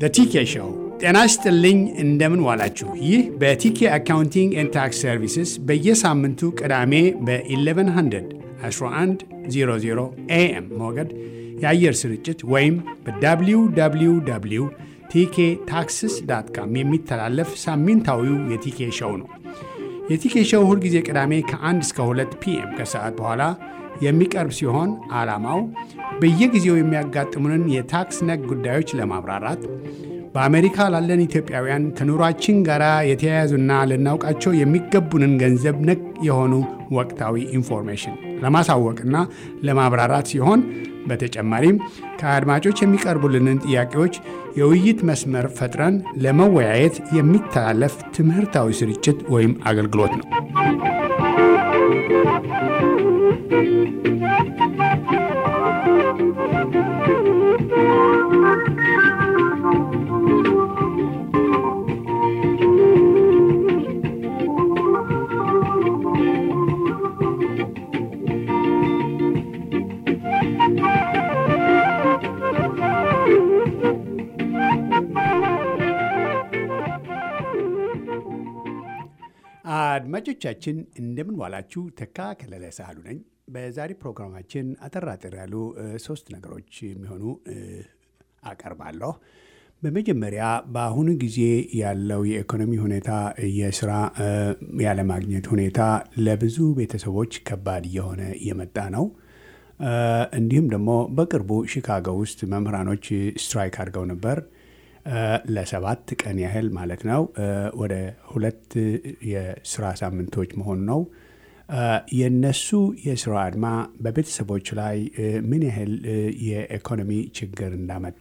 ቲኬ ሾው። ጤና ይስጥልኝ፣ እንደምን ዋላችሁ። ይህ በቲኬ አካውንቲንግ ኤንድ ታክስ ሰርቪስስ በየሳምንቱ ቅዳሜ በ1100 1100 ኤኤም ሞገድ የአየር ስርጭት ወይም በwww ቲኬ ታክስስ ዳት ካም የሚተላለፍ ሳምንታዊው የቲኬ ሾው ነው። የቲኬ ሾው ሁልጊዜ ቅዳሜ ከ1 እስከ 2 ፒኤም ከሰዓት በኋላ የሚቀርብ ሲሆን ዓላማው በየጊዜው የሚያጋጥሙንን የታክስ ነክ ጉዳዮች ለማብራራት በአሜሪካ ላለን ኢትዮጵያውያን ከኑሯችን ጋር የተያያዙና ልናውቃቸው የሚገቡንን ገንዘብ ነክ የሆኑ ወቅታዊ ኢንፎርሜሽን ለማሳወቅና ለማብራራት ሲሆን በተጨማሪም ከአድማጮች የሚቀርቡልንን ጥያቄዎች የውይይት መስመር ፈጥረን ለመወያየት የሚተላለፍ ትምህርታዊ ስርጭት ወይም አገልግሎት ነው። አድማጮቻችን እንደምን ዋላችሁ። ተካ ከለለ ሳህሉ ነኝ። በዛሬ ፕሮግራማችን አጠራጥር ያሉ ሶስት ነገሮች የሚሆኑ አቀርባለሁ። በመጀመሪያ በአሁኑ ጊዜ ያለው የኢኮኖሚ ሁኔታ፣ የስራ ያለማግኘት ሁኔታ ለብዙ ቤተሰቦች ከባድ እየሆነ እየመጣ ነው። እንዲሁም ደግሞ በቅርቡ ሺካጎ ውስጥ መምህራኖች ስትራይክ አድርገው ነበር ለሰባት ቀን ያህል ማለት ነው። ወደ ሁለት የስራ ሳምንቶች መሆኑ ነው። የነሱ የስራ አድማ በቤተሰቦች ላይ ምን ያህል የኢኮኖሚ ችግር እንዳመጣ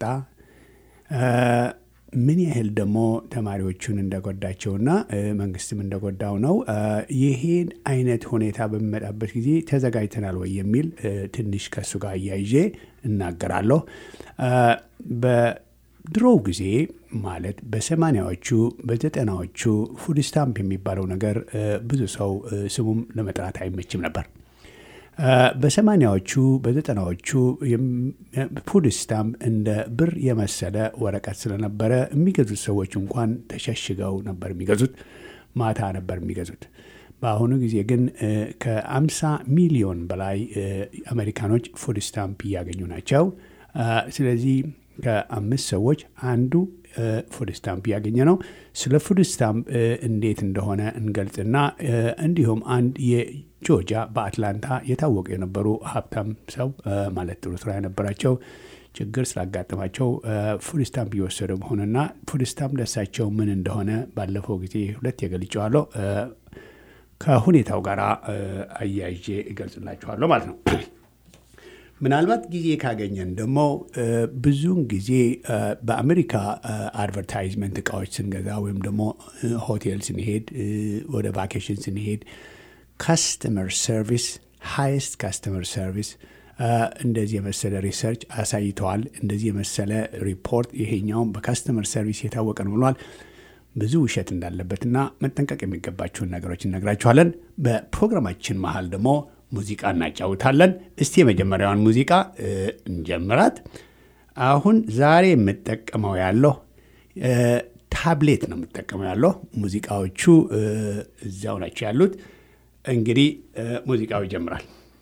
ምን ያህል ደግሞ ተማሪዎቹን እንደጎዳቸውና መንግስትም እንደጎዳው ነው። ይሄን አይነት ሁኔታ በሚመጣበት ጊዜ ተዘጋጅተናል ወይ የሚል ትንሽ ከእሱ ጋር እያይዤ እናገራለሁ። ድሮው ጊዜ ማለት በሰማኒያዎቹ በዘጠናዎቹ ፉድ ስታምፕ የሚባለው ነገር ብዙ ሰው ስሙም ለመጥራት አይመችም ነበር። በሰማኒያዎቹ በዘጠናዎቹ ፉድ ስታምፕ እንደ ብር የመሰለ ወረቀት ስለነበረ የሚገዙት ሰዎች እንኳን ተሸሽገው ነበር የሚገዙት፣ ማታ ነበር የሚገዙት። በአሁኑ ጊዜ ግን ከአምሳ ሚሊዮን በላይ አሜሪካኖች ፉድ ስታምፕ እያገኙ ናቸው። ስለዚህ ከአምስት ሰዎች አንዱ ፉድ ስታምፕ እያገኘ ነው። ስለ ፉድ ስታምፕ እንዴት እንደሆነ እንገልጽና እንዲሁም አንድ የጆርጂያ በአትላንታ የታወቁ የነበሩ ሀብታም ሰው ማለት ጥሩ ስራ የነበራቸው ችግር ስላጋጠማቸው ፉድ ስታምፕ እየወሰዱ መሆኑና ፉድ ስታምፕ ለሳቸው ምን እንደሆነ ባለፈው ጊዜ ሁለት የገልጨዋለሁ። ከሁኔታው ጋር አያይዤ እገልጽላችኋለሁ ማለት ነው። ምናልባት ጊዜ ካገኘን ደግሞ ብዙውን ጊዜ በአሜሪካ አድቨርታይዝመንት እቃዎች ስንገዛ ወይም ደግሞ ሆቴል ስንሄድ፣ ወደ ቫኬሽን ስንሄድ ካስተመር ሰርቪስ ሃይስት ካስተመር ሰርቪስ እንደዚህ የመሰለ ሪሰርች አሳይተዋል። እንደዚህ የመሰለ ሪፖርት ይሄኛውም በካስተመር ሰርቪስ የታወቀ ነው ብሏል። ብዙ ውሸት እንዳለበትና መጠንቀቅ የሚገባቸውን ነገሮች እነግራችኋለን። በፕሮግራማችን መሀል ደግሞ ሙዚቃ እናጫውታለን። እስቲ የመጀመሪያውን ሙዚቃ እንጀምራት። አሁን ዛሬ የምጠቀመው ያለሁ ታብሌት ነው የምጠቀመው ያለሁ። ሙዚቃዎቹ እዚያው ናቸው ያሉት። እንግዲህ ሙዚቃው ይጀምራል።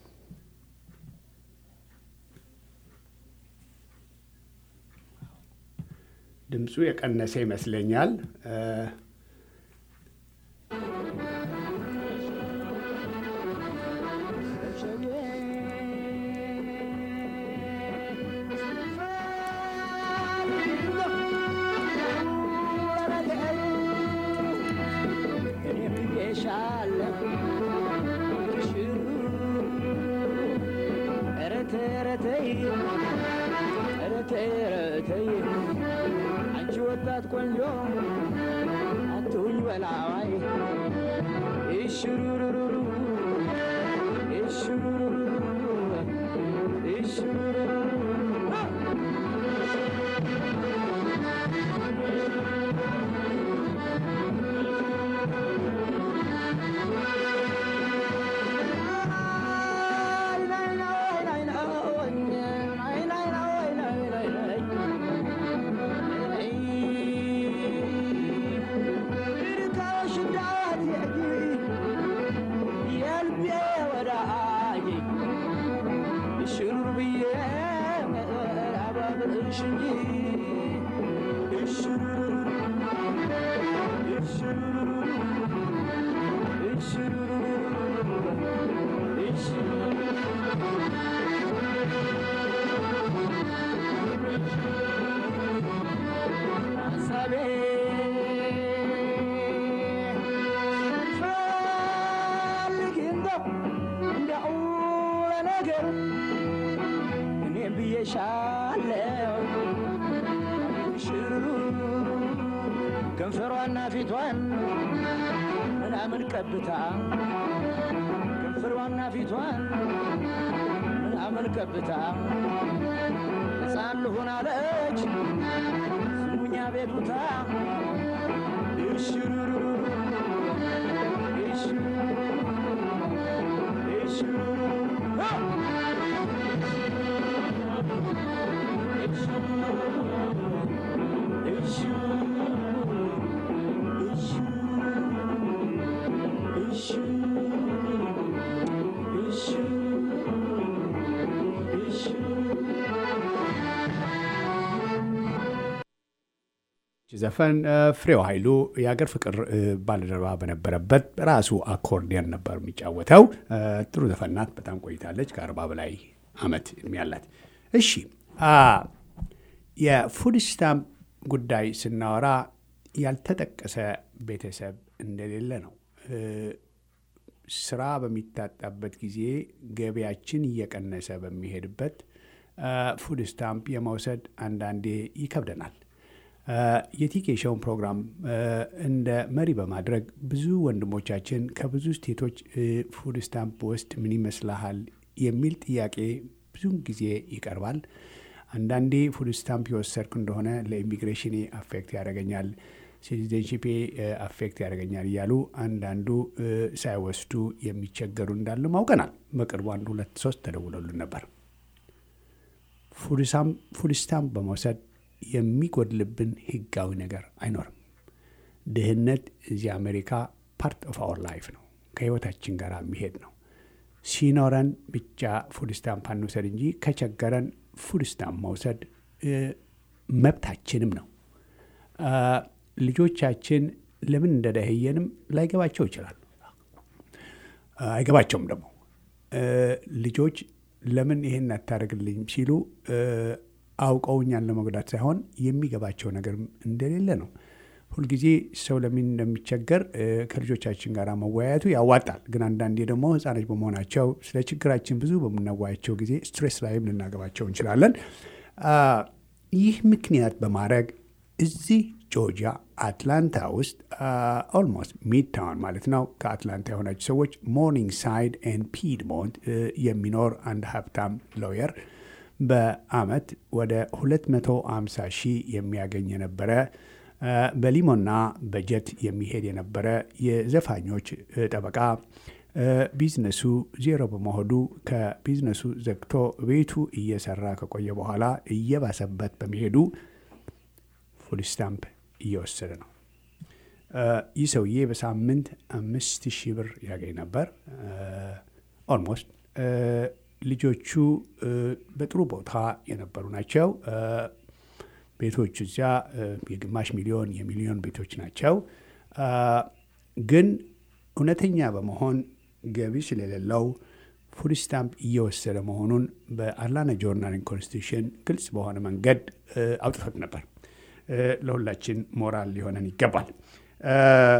ድምፁ የቀነሰ ይመስለኛል። አንቺ ወጣት ቆንጆ አትሁኝ በላዋይ እሽሩሩሩሩ እሽሩሩሩሩ እሽሩሩሩሩ እንጂ እሽሩሩሩ እሽሩሩሩ እሽሩሩሩ እሽሩሩሩ ሀሳቤ ፈልግ እንደው እንደው ለነገሩ እኔ ብዬሻለው ሽሩ ከንፈሯና ፊቷን ምናምን ቀብታ ከንፈሯና ፊቷን ምናምን ቀብታ ሕፃን ልሁን አለች ስሙኛ ቤቱታ እሽሩሩ እሽሩሩ እሽሩሩ ዘፈን እ፣ ፍሬው ኃይሉ የአገር ፍቅር እ፣ ባልደረባ በነበረበት ራሱ አኮርዲየን ነበር የሚጫወተው። እ፣ ጥሩ ዘፈን ናት። በጣም ቆይታለች። ከአርባ በላይ አመት እድሜ ያላት። እሺ አ፣ የፉድ ስታምፕ ጉዳይ ስናወራ ያልተጠቀሰ ቤተሰብ እንደሌለ ነው። እ፣ ስራ በሚታጣበት ጊዜ ገቢያችን እየቀነሰ በሚሄድበት እ፣ ፉድ ስታምፕ የመውሰድ አንዳንዴ ይከብደናል። እ፣ የቲኬሻውን ፕሮግራም እ፣ እንደ መሪ በማድረግ ብዙ ወንድሞቻችን ከብዙ ስቴቶች እ፣ ፉድ ስታምፕ ውስጥ ምን ይመስልሃል የሚል ጥያቄ ብዙውን ጊዜ ይቀርባል። አንዳንዴ ፉድ ስታምፕ የወሰድኩ እንደሆነ ለኢሚግሬሽን አፌክት ያደርገኛል፣ ሲቲዘንሺፔ አፌክት ያደርገኛል እያሉ አንዳንዱ እ፣ ሳይወስዱ የሚቸገሩ እንዳሉ ማውቀናል። በቅርቡ አንድ ሁለት ሶስት ተደውለሉን ነበር። ፉድ ስታምፕ በመውሰድ የሚጎድልብን ህጋዊ ነገር አይኖርም። ድህነት እዚህ አሜሪካ ፓርት ኦፍ አወር ላይፍ ነው፣ ከህይወታችን ጋር የሚሄድ ነው። ሲኖረን ብቻ ፉድ ስታምፕ አንውሰድ እንጂ ከቸገረን ፉድ ስታምፕ መውሰድ እ፣ መብታችንም ነው። አ፣ ልጆቻችን ለምን እንደደህየንም ላይገባቸው ይችላል። አይገባቸውም ደግሞ እ፣ ልጆች ለምን ይሄን አታደርግልኝ ሲሉ እ፣ አውቀው እኛን ለመጉዳት ሳይሆን የሚገባቸው ነገር እንደሌለ ነው። ሁልጊዜ ሰው ለምን እንደሚቸገር እ፣ ከልጆቻችን ጋር መወያየቱ ያዋጣል። ግን አንዳንዴ ደግሞ ህፃኖች በመሆናቸው ስለ ችግራችን ብዙ በምናወያቸው ጊዜ ስትሬስ ላይም ልናገባቸው እንችላለን። አ፣ ይህ ምክንያት በማድረግ እዚህ ጆርጂያ አትላንታ ውስጥ ኦልሞስት ሚድ ታውን ማለት ነው ከአትላንታ የሆናችሁ ሰዎች ሞርኒንግ ሳይድ ኤንድ ፒድሞንት እ፣ የሚኖር አንድ ሀብታም ሎየር በአመት ወደ 250 ሺህ የሚያገኝ የነበረ እ፣ በሊሞና በጀት የሚሄድ የነበረ የዘፋኞች እ፣ ጠበቃ እ፣ ቢዝነሱ ዜሮ በመሆኑ ከቢዝነሱ ዘግቶ ቤቱ እየሰራ ከቆየ በኋላ እየባሰበት በመሄዱ ፉድ ስታምፕ እየወሰደ ነው። እ፣ ይህ ሰውዬ በሳምንት አምስት ሺህ ብር ያገኝ ነበር። ኦልሞስት ልጆቹ እ፣ በጥሩ ቦታ የነበሩ ናቸው። እ፣ ቤቶቹ እዚያ እ፣ የግማሽ ሚሊዮን የሚሊዮን ቤቶች ናቸው። እ፣ ግን እውነተኛ በመሆን ገቢ ስለሌለው ፉድ ስታምፕ እየወሰደ መሆኑን በአትላንታ ጆርናል ኮንስቲቱሽን ግልጽ በሆነ መንገድ እ፣ አውጥቶት ነበር። እ፣ ለሁላችን ሞራል ሊሆነን ይገባል። እ፣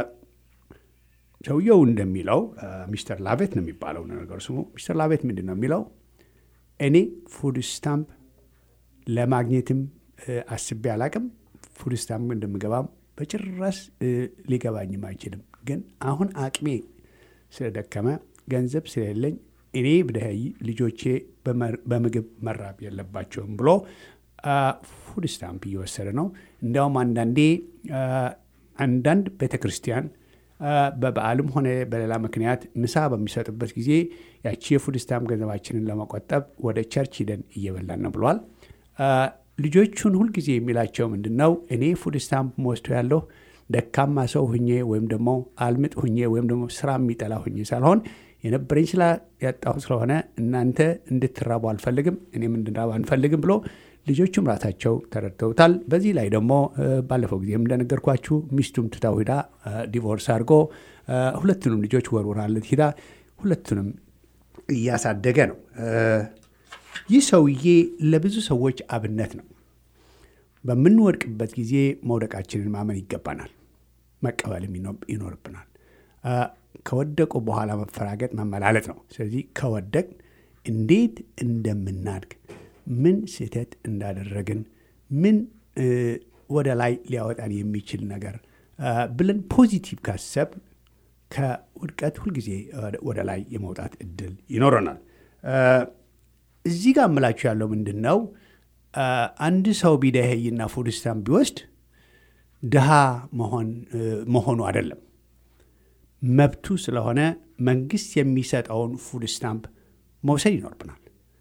ሰውየው እንደሚለው እ፣ ሚስተር ላቤት ነው የሚባለው ነገሩ ስሙ። ሚስተር ላቤት ምንድን ነው የሚለው? እኔ ፉድ ስታምፕ ለማግኘትም እ፣ አስቤ አላቅም። ፉድ ስታምፕ እንደምገባም በጭራሽ እ፣ ሊገባኝም አይችልም። ግን አሁን አቅሜ ስለደከመ ገንዘብ ስለሌለኝ እኔ ብደኸይ ልጆቼ በመር- በምግብ መራብ የለባቸውም ብሎ አ፣ ፉድ ስታምፕ እየወሰደ ነው። እንዲያውም አንዳንዴ አ፣ አንዳንድ ቤተ ክርስቲያን አ፣ በበዓልም ሆነ በሌላ ምክንያት ምሳ በሚሰጡበት ጊዜ ያቺ የፉድ ስታምፕ ገንዘባችንን ለመቆጠብ ወደ ቸርች ሂደን እየበላን ነው ብሏል። አ፣ ልጆቹን ሁልጊዜ የሚላቸው ምንድን ነው? እኔ ፉድ ስታምፕ መወስዶ ያለሁ ደካማ ሰው ሁኜ ወይም ደግሞ አልምጥ ሁኜ ወይም ደግሞ ስራ የሚጠላ ሁኜ ሳልሆን የነበረኝ ስላ ያጣሁ ስለሆነ እናንተ እንድትራቡ አልፈልግም፣ እኔም እንድራብ አንፈልግም ብሎ ልጆቹም ራሳቸው ተረድተውታል። በዚህ ላይ ደግሞ ባለፈው ጊዜም እንደነገርኳችሁ ሚስቱም ትታው ሂዳ ዲቮርስ አድርጎ ሁለቱንም ልጆች ወርውራለት ሂዳ ሁለቱንም እያሳደገ ነው። ይህ ሰውዬ ለብዙ ሰዎች አብነት ነው። በምንወድቅበት ጊዜ መውደቃችንን ማመን ይገባናል፣ መቀበልም ይኖርብናል። ከወደቁ በኋላ መፈራገጥ መመላለጥ ነው። ስለዚህ ከወደቅ እንዴት እንደምናድግ ምን ስህተት እንዳደረግን ምን ወደ ላይ ሊያወጣን የሚችል ነገር ብለን ፖዚቲቭ ካሰብ ከውድቀት ሁልጊዜ ወደ ላይ የመውጣት እድል ይኖረናል። እዚህ ጋር እምላችሁ ያለው ምንድን ነው? አንድ ሰው ቢደኸይና ፉድ ስታምፕ ቢወስድ ድሃ መሆኑ አይደለም፣ መብቱ ስለሆነ መንግስት የሚሰጠውን ፉድ ስታምፕ መውሰድ ይኖርብናል።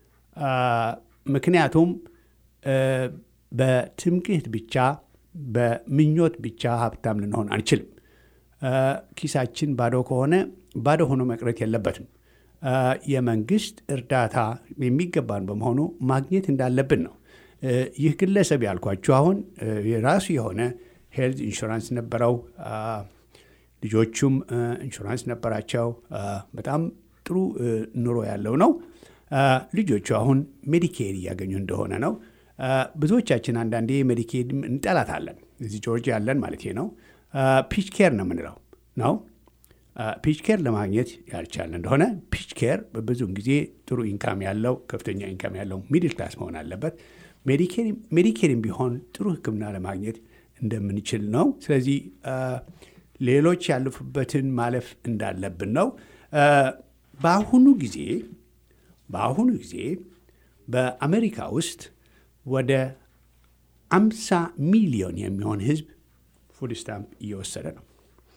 ምክንያቱም በትምክህት ብቻ በምኞት ብቻ ሀብታም ልንሆን አንችልም። ኪሳችን ባዶ ከሆነ ባዶ ሆኖ መቅረት የለበትም። የመንግስት እርዳታ የሚገባን በመሆኑ ማግኘት እንዳለብን ነው። ይህ ግለሰብ ያልኳችሁ አሁን የራሱ የሆነ ሄልዝ ኢንሹራንስ ነበረው። ልጆቹም ኢንሹራንስ ነበራቸው። በጣም ጥሩ ኑሮ ያለው ነው። ልጆቹ አሁን ሜዲኬድ እያገኙ እንደሆነ ነው። ብዙዎቻችን አንዳንዴ ሜዲኬድ እንጠላታለን። እዚህ ጆርጂያ ያለን ማለት ነው። ፒች ኬር ነው የምንለው ነው። ፒች ኬር ለማግኘት ያልቻለ እንደሆነ ፒች ኬር ብዙውን ጊዜ ጥሩ ኢንካም ያለው ከፍተኛ ኢንካም ያለው ሚድል ክላስ መሆን አለበት። ሜዲኬርም ቢሆን ጥሩ ሕክምና ለማግኘት እንደምንችል ነው። ስለዚህ ሌሎች ያለፉበትን ማለፍ እንዳለብን ነው። በአሁኑ ጊዜ በአሁኑ ጊዜ በአሜሪካ ውስጥ ወደ አምሳ ሚሊዮን የሚሆን ህዝብ ፉድ ስታምፕ እየወሰደ ነው።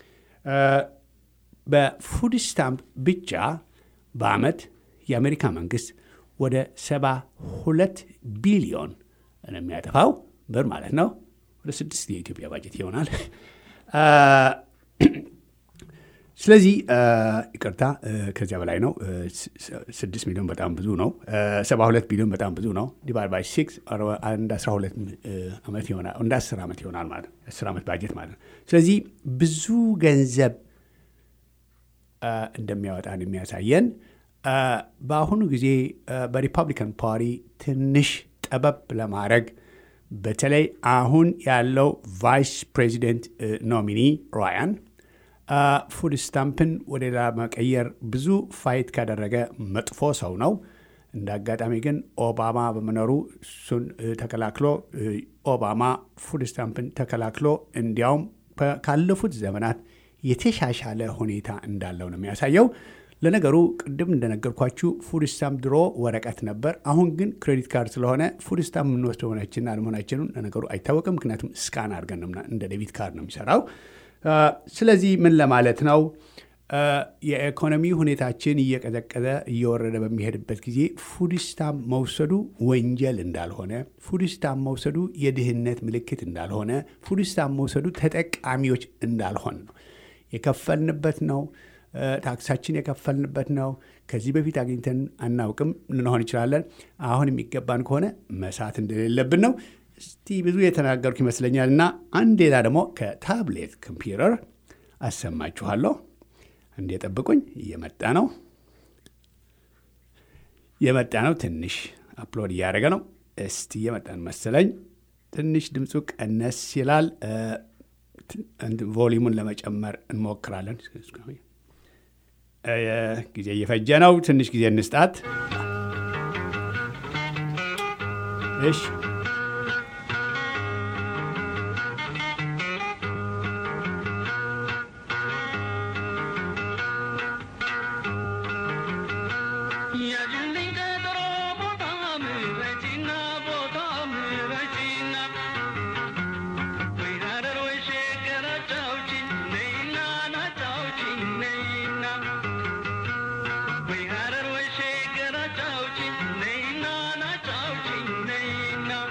በፉድ ስታምፕ ብቻ በአመት የአሜሪካ መንግስት ወደ ሰባ ሁለት ቢሊዮን የሚያጠፋው ብር ማለት ነው። ወደ ስድስት የኢትዮጵያ ባጀት ይሆናል። ስለዚህ ይቅርታ፣ ከዚያ በላይ ነው። ስድስት ሚሊዮን በጣም ብዙ ነው። ሰባ ሁለት ቢሊዮን በጣም ብዙ ነው። ዲቫይድ ባይ ሲክስ እንደ አስራ ሁለት ዓመት ይሆናል፣ እንደ አስር ዓመት ይሆናል ማለት ነው። አስር ዓመት ባጀት ማለት ነው። ስለዚህ ብዙ ገንዘብ እንደሚያወጣን የሚያሳየን በአሁኑ ጊዜ በሪፐብሊካን ፓርቲ ትንሽ ጠበብ ለማድረግ በተለይ አሁን ያለው ቫይስ ፕሬዚደንት ኖሚኒ ራያን ፉድ ስታምፕን ወደ ሌላ መቀየር ብዙ ፋይት ካደረገ መጥፎ ሰው ነው። እንደ አጋጣሚ ግን ኦባማ በመኖሩ እሱን ተከላክሎ ኦባማ ፉድ ስታምፕን ተከላክሎ እንዲያውም ካለፉት ዘመናት የተሻሻለ ሁኔታ እንዳለው ነው የሚያሳየው። ለነገሩ ቅድም እንደነገርኳችሁ ፉድ ስታምፕ ድሮ ወረቀት ነበር። አሁን ግን ክሬዲት ካርድ ስለሆነ ፉድ ስታምፕ የምንወስደው መሆናችንና አለመሆናችንን ለነገሩ አይታወቅም። ምክንያቱም ስካን አድርገን እንደ ዴቢት ካርድ ነው የሚሰራው። ስለዚህ ምን ለማለት ነው? የኢኮኖሚ ሁኔታችን እየቀዘቀዘ እየወረደ በሚሄድበት ጊዜ ፉድ ስታምፕ መውሰዱ ወንጀል እንዳልሆነ፣ ፉድ ስታምፕ መውሰዱ የድህነት ምልክት እንዳልሆነ፣ ፉድ ስታምፕ መውሰዱ ተጠቃሚዎች እንዳልሆን ነው። የከፈልንበት ነው። ታክሳችን የከፈልንበት ነው። ከዚህ በፊት አግኝተን አናውቅም ልንሆን እንችላለን። አሁን የሚገባን ከሆነ መሳት እንደሌለብን ነው። እስቲ ብዙ የተናገርኩ ይመስለኛል እና አንድ ሌላ ደግሞ ከታብሌት ኮምፒውተር አሰማችኋለሁ። እንዴ ጠብቁኝ፣ እየመጣ ነው እየመጣ ነው። ትንሽ አፕሎድ እያደረገ ነው። እስቲ እየመጣን መሰለኝ። ትንሽ ድምፁ ቀነስ ይላል። ቮሊሙን ለመጨመር እንሞክራለን። ጊዜ እየፈጀ ነው። ትንሽ ጊዜ እንስጣት። እሺ We had it, we shake it, I told you, nay, nah, I told you, nay, nah.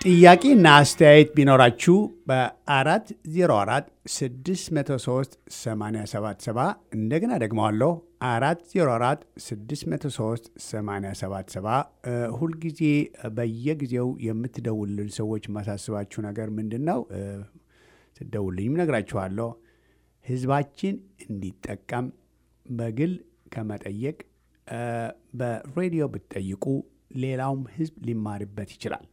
ጥያቄና አስተያየት ቢኖራችሁ በ404 603 877 እንደገና ደግመዋለሁ 404 603 877 ሁልጊዜ በየጊዜው የምትደውልን ሰዎች ማሳስባችሁ ነገር ምንድን ነው? ስደውልኝም ነግራችኋለሁ። ህዝባችን እንዲጠቀም በግል ከመጠየቅ በሬዲዮ ብትጠይቁ ሌላውም ህዝብ ሊማርበት ይችላል።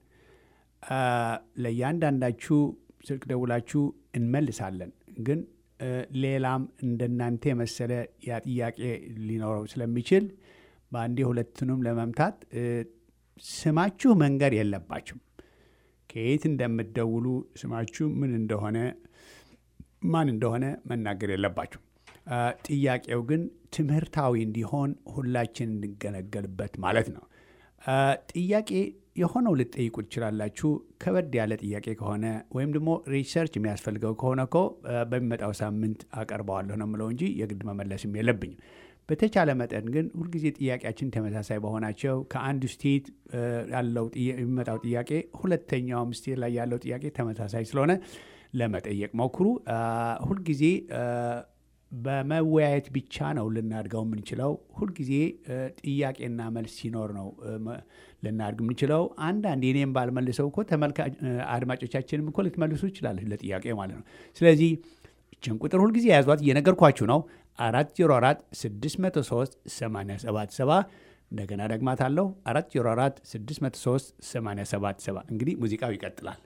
ለእያንዳንዳችሁ ስልክ ደውላችሁ እንመልሳለን። ግን ሌላም እንደናንተ የመሰለ ያ ጥያቄ ሊኖረው ስለሚችል በአንዴ ሁለቱንም ለመምታት ስማችሁ መንገር የለባችሁም። ከየት እንደምትደውሉ ስማችሁ ምን እንደሆነ ማን እንደሆነ መናገር የለባችሁ። ጥያቄው ግን ትምህርታዊ እንዲሆን ሁላችን እንገለገልበት ማለት ነው። ጥያቄ የሆነው ልጠይቁ ትችላላችሁ። ከበድ ያለ ጥያቄ ከሆነ ወይም ደግሞ ሪሰርች የሚያስፈልገው ከሆነ እኮ በሚመጣው ሳምንት አቀርበዋለሁ ነው የምለው እንጂ የግድ መመለስም የለብኝም። በተቻለ መጠን ግን ሁልጊዜ ጥያቄያችን ተመሳሳይ በሆናቸው ከአንዱ ስቴት ያለው የሚመጣው ጥያቄ ሁለተኛውም ስቴት ላይ ያለው ጥያቄ ተመሳሳይ ስለሆነ ለመጠየቅ ሞክሩ። ሁልጊዜ በመወያየት ብቻ ነው ልናድገው የምንችለው። ሁልጊዜ ጥያቄና መልስ ሲኖር ነው ልናድግ የምንችለው። አንዳንድ የኔም ባልመልሰው እኮ አድማጮቻችንም እኮ ልትመልሱ ይችላል ለጥያቄ ማለት ነው። ስለዚህ ይችን ቁጥር ሁልጊዜ የያዟት እየነገርኳችሁ ነው። አራት ዜሮ አራት ስድስት መቶ ሶስት ሰማንያ ሰባት ሰባ እንደገና ደግማታለሁ። አራት ዜሮ አራት ስድስት መቶ ሶስት ሰማንያ ሰባት ሰባ እንግዲህ ሙዚቃው ይቀጥላል።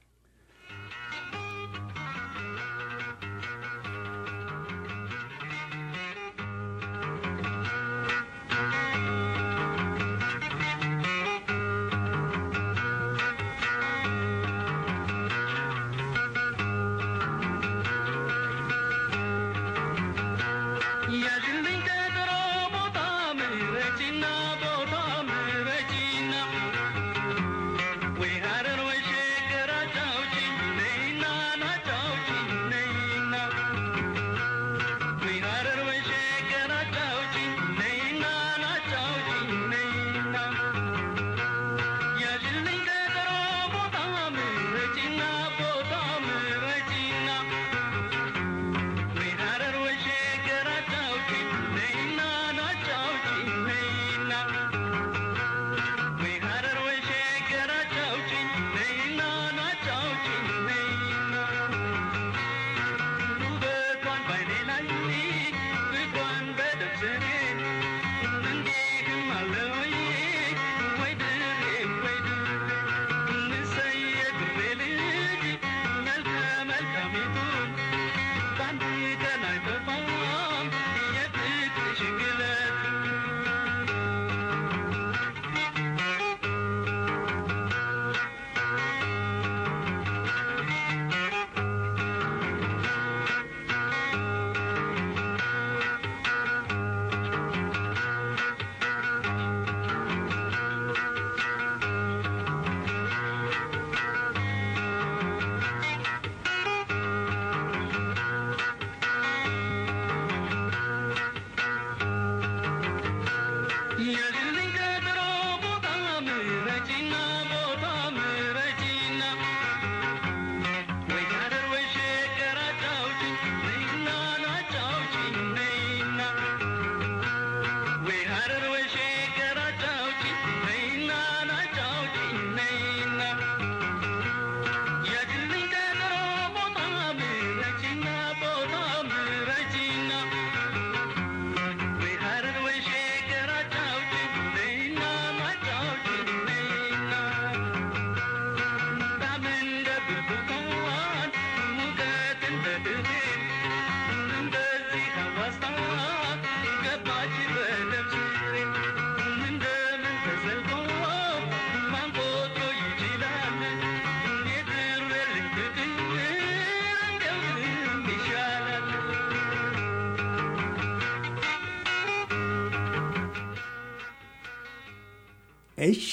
እሺ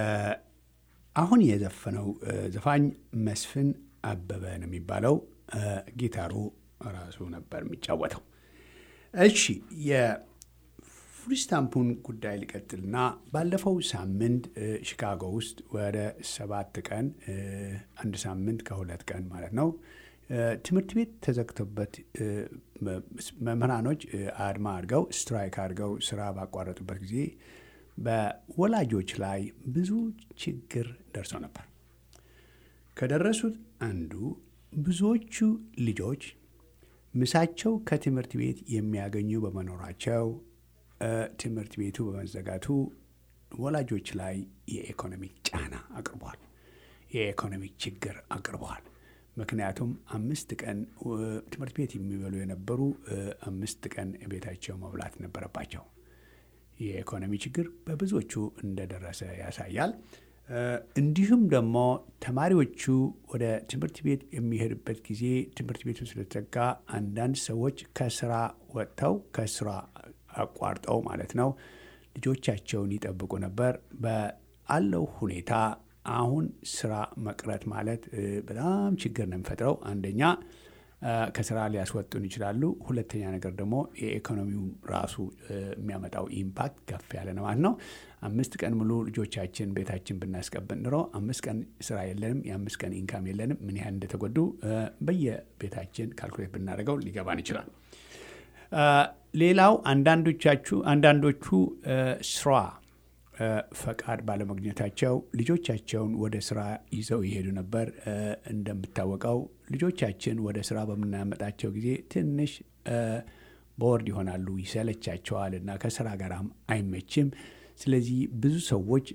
አሁን የዘፈነው ዘፋኝ መስፍን አበበ ነው የሚባለው። ጊታሩ ራሱ ነበር የሚጫወተው። እሺ ፉድ ስታምፑን ጉዳይ ሊቀጥልና ባለፈው ሳምንት ሺካጎ ውስጥ ወደ ሰባት ቀን አንድ ሳምንት ከሁለት ቀን ማለት ነው ትምህርት ቤት ተዘግቶበት መምህራኖች አድማ አድርገው ስትራይክ አድርገው ስራ ባቋረጡበት ጊዜ በወላጆች ላይ ብዙ ችግር ደርሰው ነበር። ከደረሱት አንዱ ብዙዎቹ ልጆች ምሳቸው ከትምህርት ቤት የሚያገኙ በመኖራቸው ትምህርት ቤቱ በመዘጋቱ ወላጆች ላይ የኢኮኖሚክ ጫና አቅርቧል። የኢኮኖሚክ ችግር አቅርበዋል። ምክንያቱም አምስት ቀን ትምህርት ቤት የሚበሉ የነበሩ አምስት ቀን ቤታቸው መብላት ነበረባቸው። የኢኮኖሚ ችግር በብዙዎቹ እንደደረሰ ያሳያል። እንዲሁም ደግሞ ተማሪዎቹ ወደ ትምህርት ቤት የሚሄዱበት ጊዜ ትምህርት ቤቱ ስለተዘጋ አንዳንድ ሰዎች ከስራ ወጥተው ከስራ አቋርጠው ማለት ነው ልጆቻቸውን ይጠብቁ ነበር። በአለው ሁኔታ አሁን ስራ መቅረት ማለት በጣም ችግር ነው የሚፈጥረው። አንደኛ ከስራ ሊያስወጡን ይችላሉ። ሁለተኛ ነገር ደግሞ የኢኮኖሚው ራሱ የሚያመጣው ኢምፓክት ከፍ ያለ ነው ማለት ነው። አምስት ቀን ሙሉ ልጆቻችን ቤታችን ብናስቀብጥ ኑሮ አምስት ቀን ስራ የለንም፣ የአምስት ቀን ኢንካም የለንም። ምን ያህል እንደተጎዱ በየቤታችን ካልኩሌት ብናደርገው ሊገባን ይችላል። ሌላው አንዳንዶቻችሁ አንዳንዶቹ ስራ ፈቃድ ባለመግኘታቸው ልጆቻቸውን ወደ ስራ ይዘው ይሄዱ ነበር። እንደምታወቀው ልጆቻችን ወደ ስራ በምናመጣቸው ጊዜ ትንሽ ቦርድ ይሆናሉ፣ ይሰለቻቸዋል እና ከስራ ጋርም አይመችም። ስለዚህ ብዙ ሰዎች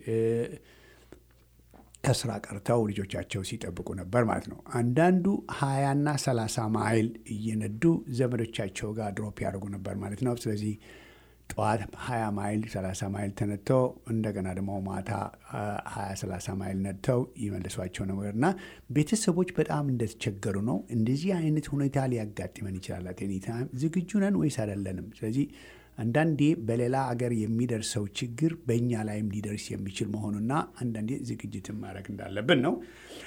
ከስራ ቀርተው ልጆቻቸው ሲጠብቁ ነበር ማለት ነው። አንዳንዱ ሀያና ሰላሳ ማይል እየነዱ ዘመዶቻቸው ጋር ድሮፕ ያደርጉ ነበር ማለት ነው። ስለዚህ ጠዋት 20 ማይል 30 ማይል ተነድተው እንደገና ደግሞ ማታ 20 30 ማይል ነድተው ይመልሷቸው ነበር እና ቤተሰቦች በጣም እንደተቸገሩ ነው። እንደዚህ አይነት ሁኔታ ሊያጋጥመን ይችላል። ቴኒታይም ዝግጁ ነን ወይስ አይደለንም? ስለዚህ አንዳንዴ በሌላ አገር የሚደርሰው ችግር በእኛ ላይም ሊደርስ የሚችል መሆኑና አንዳንዴ ዝግጅትን ማድረግ እንዳለብን ነው።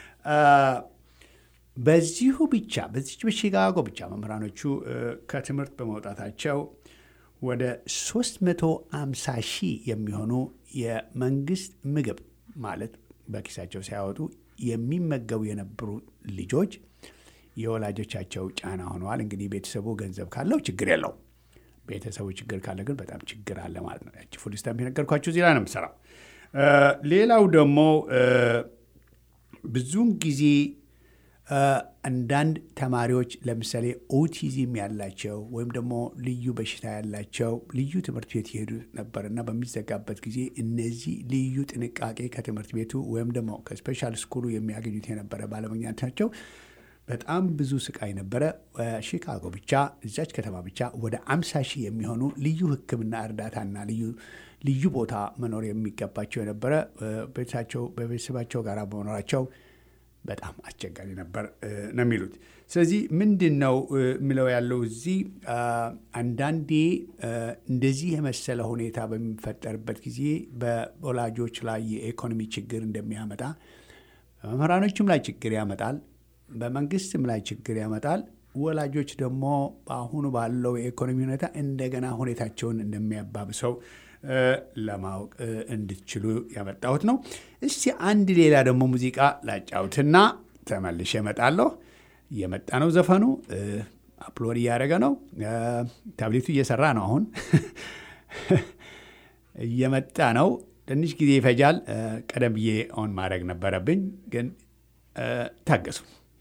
በዚሁ ብቻ በዚች በሺካጎ ብቻ መምህራኖቹ ከትምህርት በመውጣታቸው ወደ 350 ሺህ የሚሆኑ የመንግስት ምግብ ማለት በኪሳቸው ሳያወጡ የሚመገቡ የነበሩ ልጆች የወላጆቻቸው ጫና ሆነዋል። እንግዲህ ቤተሰቡ ገንዘብ ካለው ችግር የለው። ቤተሰቡ ችግር ካለ ግን በጣም ችግር አለ ማለት ነው። ያቺ ፉድ ስታምፕ የነገርኳችሁ እዚህ ላይ ነው የምሰራው። ሌላው ደግሞ ብዙውን ጊዜ አንዳንድ ተማሪዎች ለምሳሌ ኦቲዝም ያላቸው ወይም ደግሞ ልዩ በሽታ ያላቸው ልዩ ትምህርት ቤት ይሄዱ ነበር እና በሚዘጋበት ጊዜ እነዚህ ልዩ ጥንቃቄ ከትምህርት ቤቱ ወይም ደግሞ ከስፔሻል ስኩሉ የሚያገኙት የነበረ ባለመግኘታቸው በጣም ብዙ ስቃይ ነበረ። ሺካጎ ብቻ እዛች ከተማ ብቻ ወደ አምሳ ሺህ የሚሆኑ ልዩ ሕክምና እርዳታና ልዩ ልዩ ቦታ መኖር የሚገባቸው የነበረ ቤተሰባቸው በቤተሰባቸው ጋር በመኖራቸው በጣም አስቸጋሪ ነበር ነው የሚሉት። ስለዚህ ምንድን ነው የሚለው ያለው እዚህ አንዳንዴ እንደዚህ የመሰለ ሁኔታ በሚፈጠርበት ጊዜ በወላጆች ላይ የኢኮኖሚ ችግር እንደሚያመጣ በመምህራኖችም ላይ ችግር ያመጣል፣ በመንግስትም ላይ ችግር ያመጣል። ወላጆች ደግሞ በአሁኑ ባለው የኢኮኖሚ ሁኔታ እንደገና ሁኔታቸውን እንደሚያባብሰው ለማወቅ እንድትችሉ ያመጣሁት ነው። እስቲ አንድ ሌላ ደግሞ ሙዚቃ ላጫውትና ተመልሼ እመጣለሁ። እየመጣ ነው ዘፈኑ፣ አፕሎድ እያደረገ ነው። ታብሌቱ እየሰራ ነው። አሁን እየመጣ ነው። ትንሽ ጊዜ ይፈጃል። ቀደም ብዬ ኦን ማድረግ ነበረብኝ፣ ግን ታገሱ።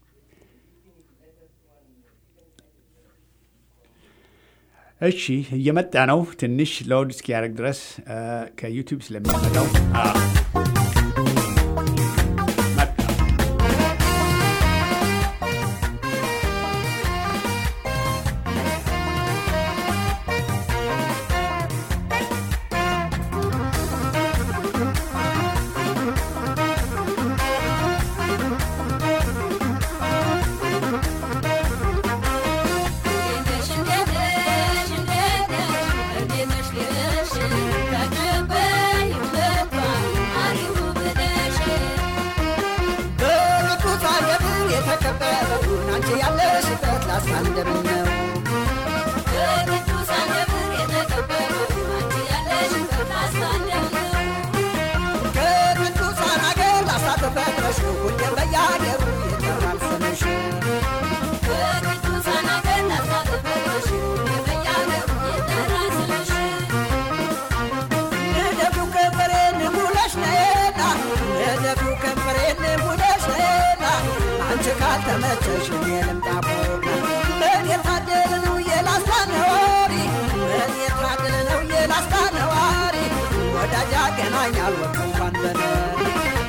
እሺ እየመጣ ነው። ትንሽ ሎድ እስኪያደርግ ድረስ ከዩቲዩብ ስለሚያመጣው ያለሽበት ላሳንደምን ነው ካልተመቸሽ እኔ ልምጣ ምን የታደለ ነው የላስታ ነዋሪ ምን የታደለ ነው የላስታ ነዋሪ ወዳጅ ያገናኛል ወቅ እንኳን በነሪ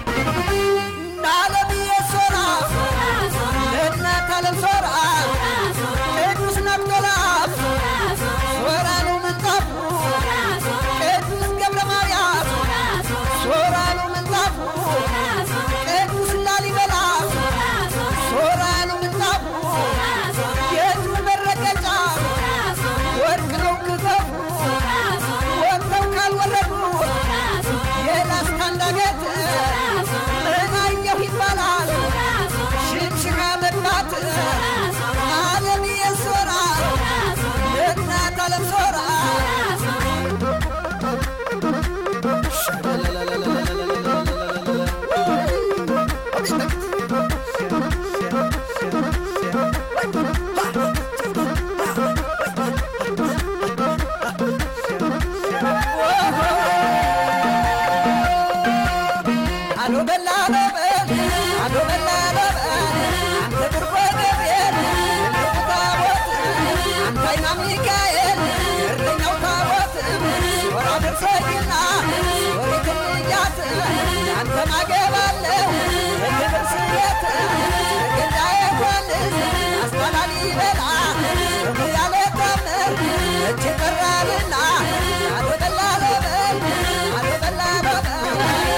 ናለብዬ ሶራ እናት አለም ሶራ ቅዱስ ነቅቶላፍ ሶራ ነው ምንጣፉ ቅዱስ ገብረ ማርያም ሶራ ነው ምንጣፉ ቅዱስ ላሊበላ ሶራ ነው ምንጣፉ የእጁ መረገጫ ወርቅ ነው ክፈፉ ወጥተው ካልወረዱ የላስታ እንዳገት ምን አየሁ ይባላል ሽምሽጋ መግባት አለም የሶራ እናት አለም ሶራ አሎ በላ በበል አሎ በላ በበል አንተ ግርቆ ገብርኤል ትልቁ ታቦት አንተ አይና ሚካኤል እረኛው ታቦት ሶራ ደርሰኝና ሶሪ ትልያት ያንተ ማገባለሁ በክብር ስየት ገዳ የኳንስ አስታላሊ በላ ስሙ ያለ ታምር እጅ ቀራልና አሎ በላ በበል አሎ በላ በበል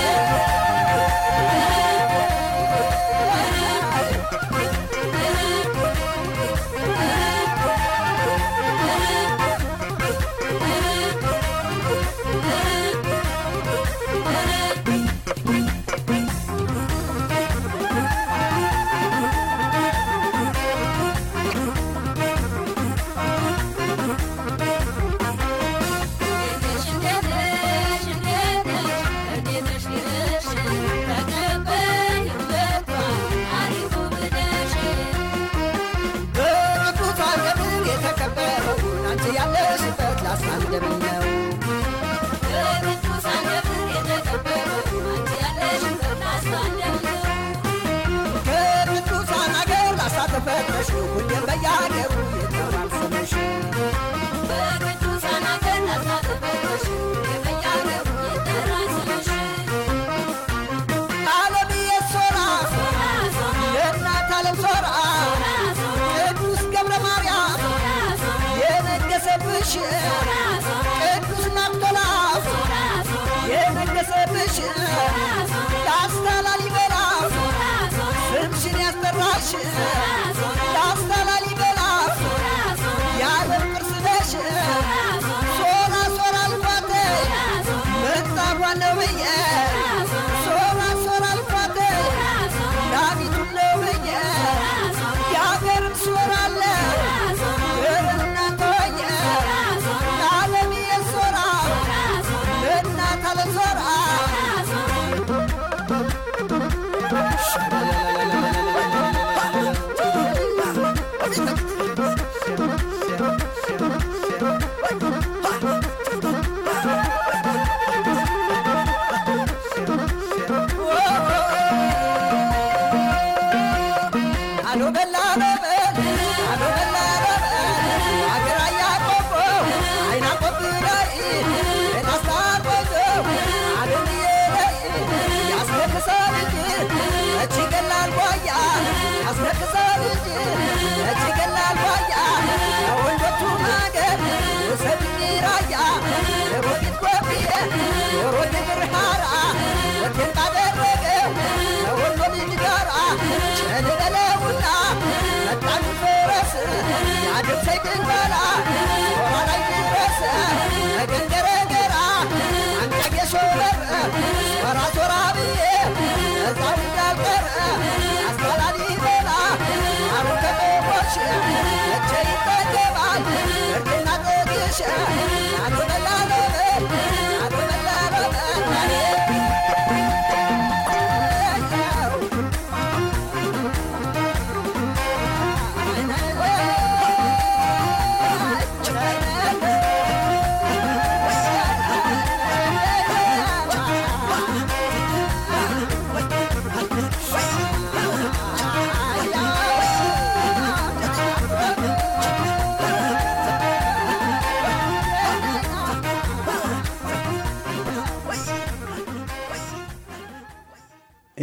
በቅዱስ አገር የተከበረው አንቺ ያለሽበት ላስታንደምን ነው ከቅዱሳን አገር ላሳተፈተሽ ሁሌም በያገሩ ይጠራል ስምሽ አለምዬ ሶራ የእናት አለም ሶራ ቅዱስ ገብረ ማርያም የነገሰብሽ ቅዱስ ናቅቶላፍ የነገሰብሽ ላስታ ላሊበላ ስምሽን ያስጠራሽ ላስታ ላሊበላ የዓለም ቅርስ ነሽ ሶራ ሶራ ልፋቴ ምንጣፏ ነው ብዬ ሶራ ሶራ ልፋቴ ዳዊቱን ነው ብዬ የአገርን ሶራ አለ ግርምና ተወየ ለዓለም የሶራ እናት አለም ሶራ አሎ በላ በበል አሎ በላ በበል አገር አያቆቦ አይና ቆብ ላይ እናስታቆዘው አለምዬ ላይ ያስለቅሳል እንጂ እቺ ገላል ጓያ ያስለቅሳል እንጂ እቺ ገላል ጓያ ከወንዶቹ ማገር ውሰድኝ ራያ ሮጌት ቆብዬ ሮጌ ብርሃራ ወቴን ባደረገው ከወንዶ ልጅ ጋራ ቸልበለውና መጣን ፈረስ ያድርሰኝ ድንበላ ሶራ ላይ ድረስ ነገንገረገራ አንቀጌ ሾበር ሶራ ሶራ ብዬ እዛው እንዳልቀረ አስተላሊ በላ አሩ ከቆቦች እቼ ይጠገባል እርድና ጥግሽ አቶ በላ በበል አቶ በላ በበል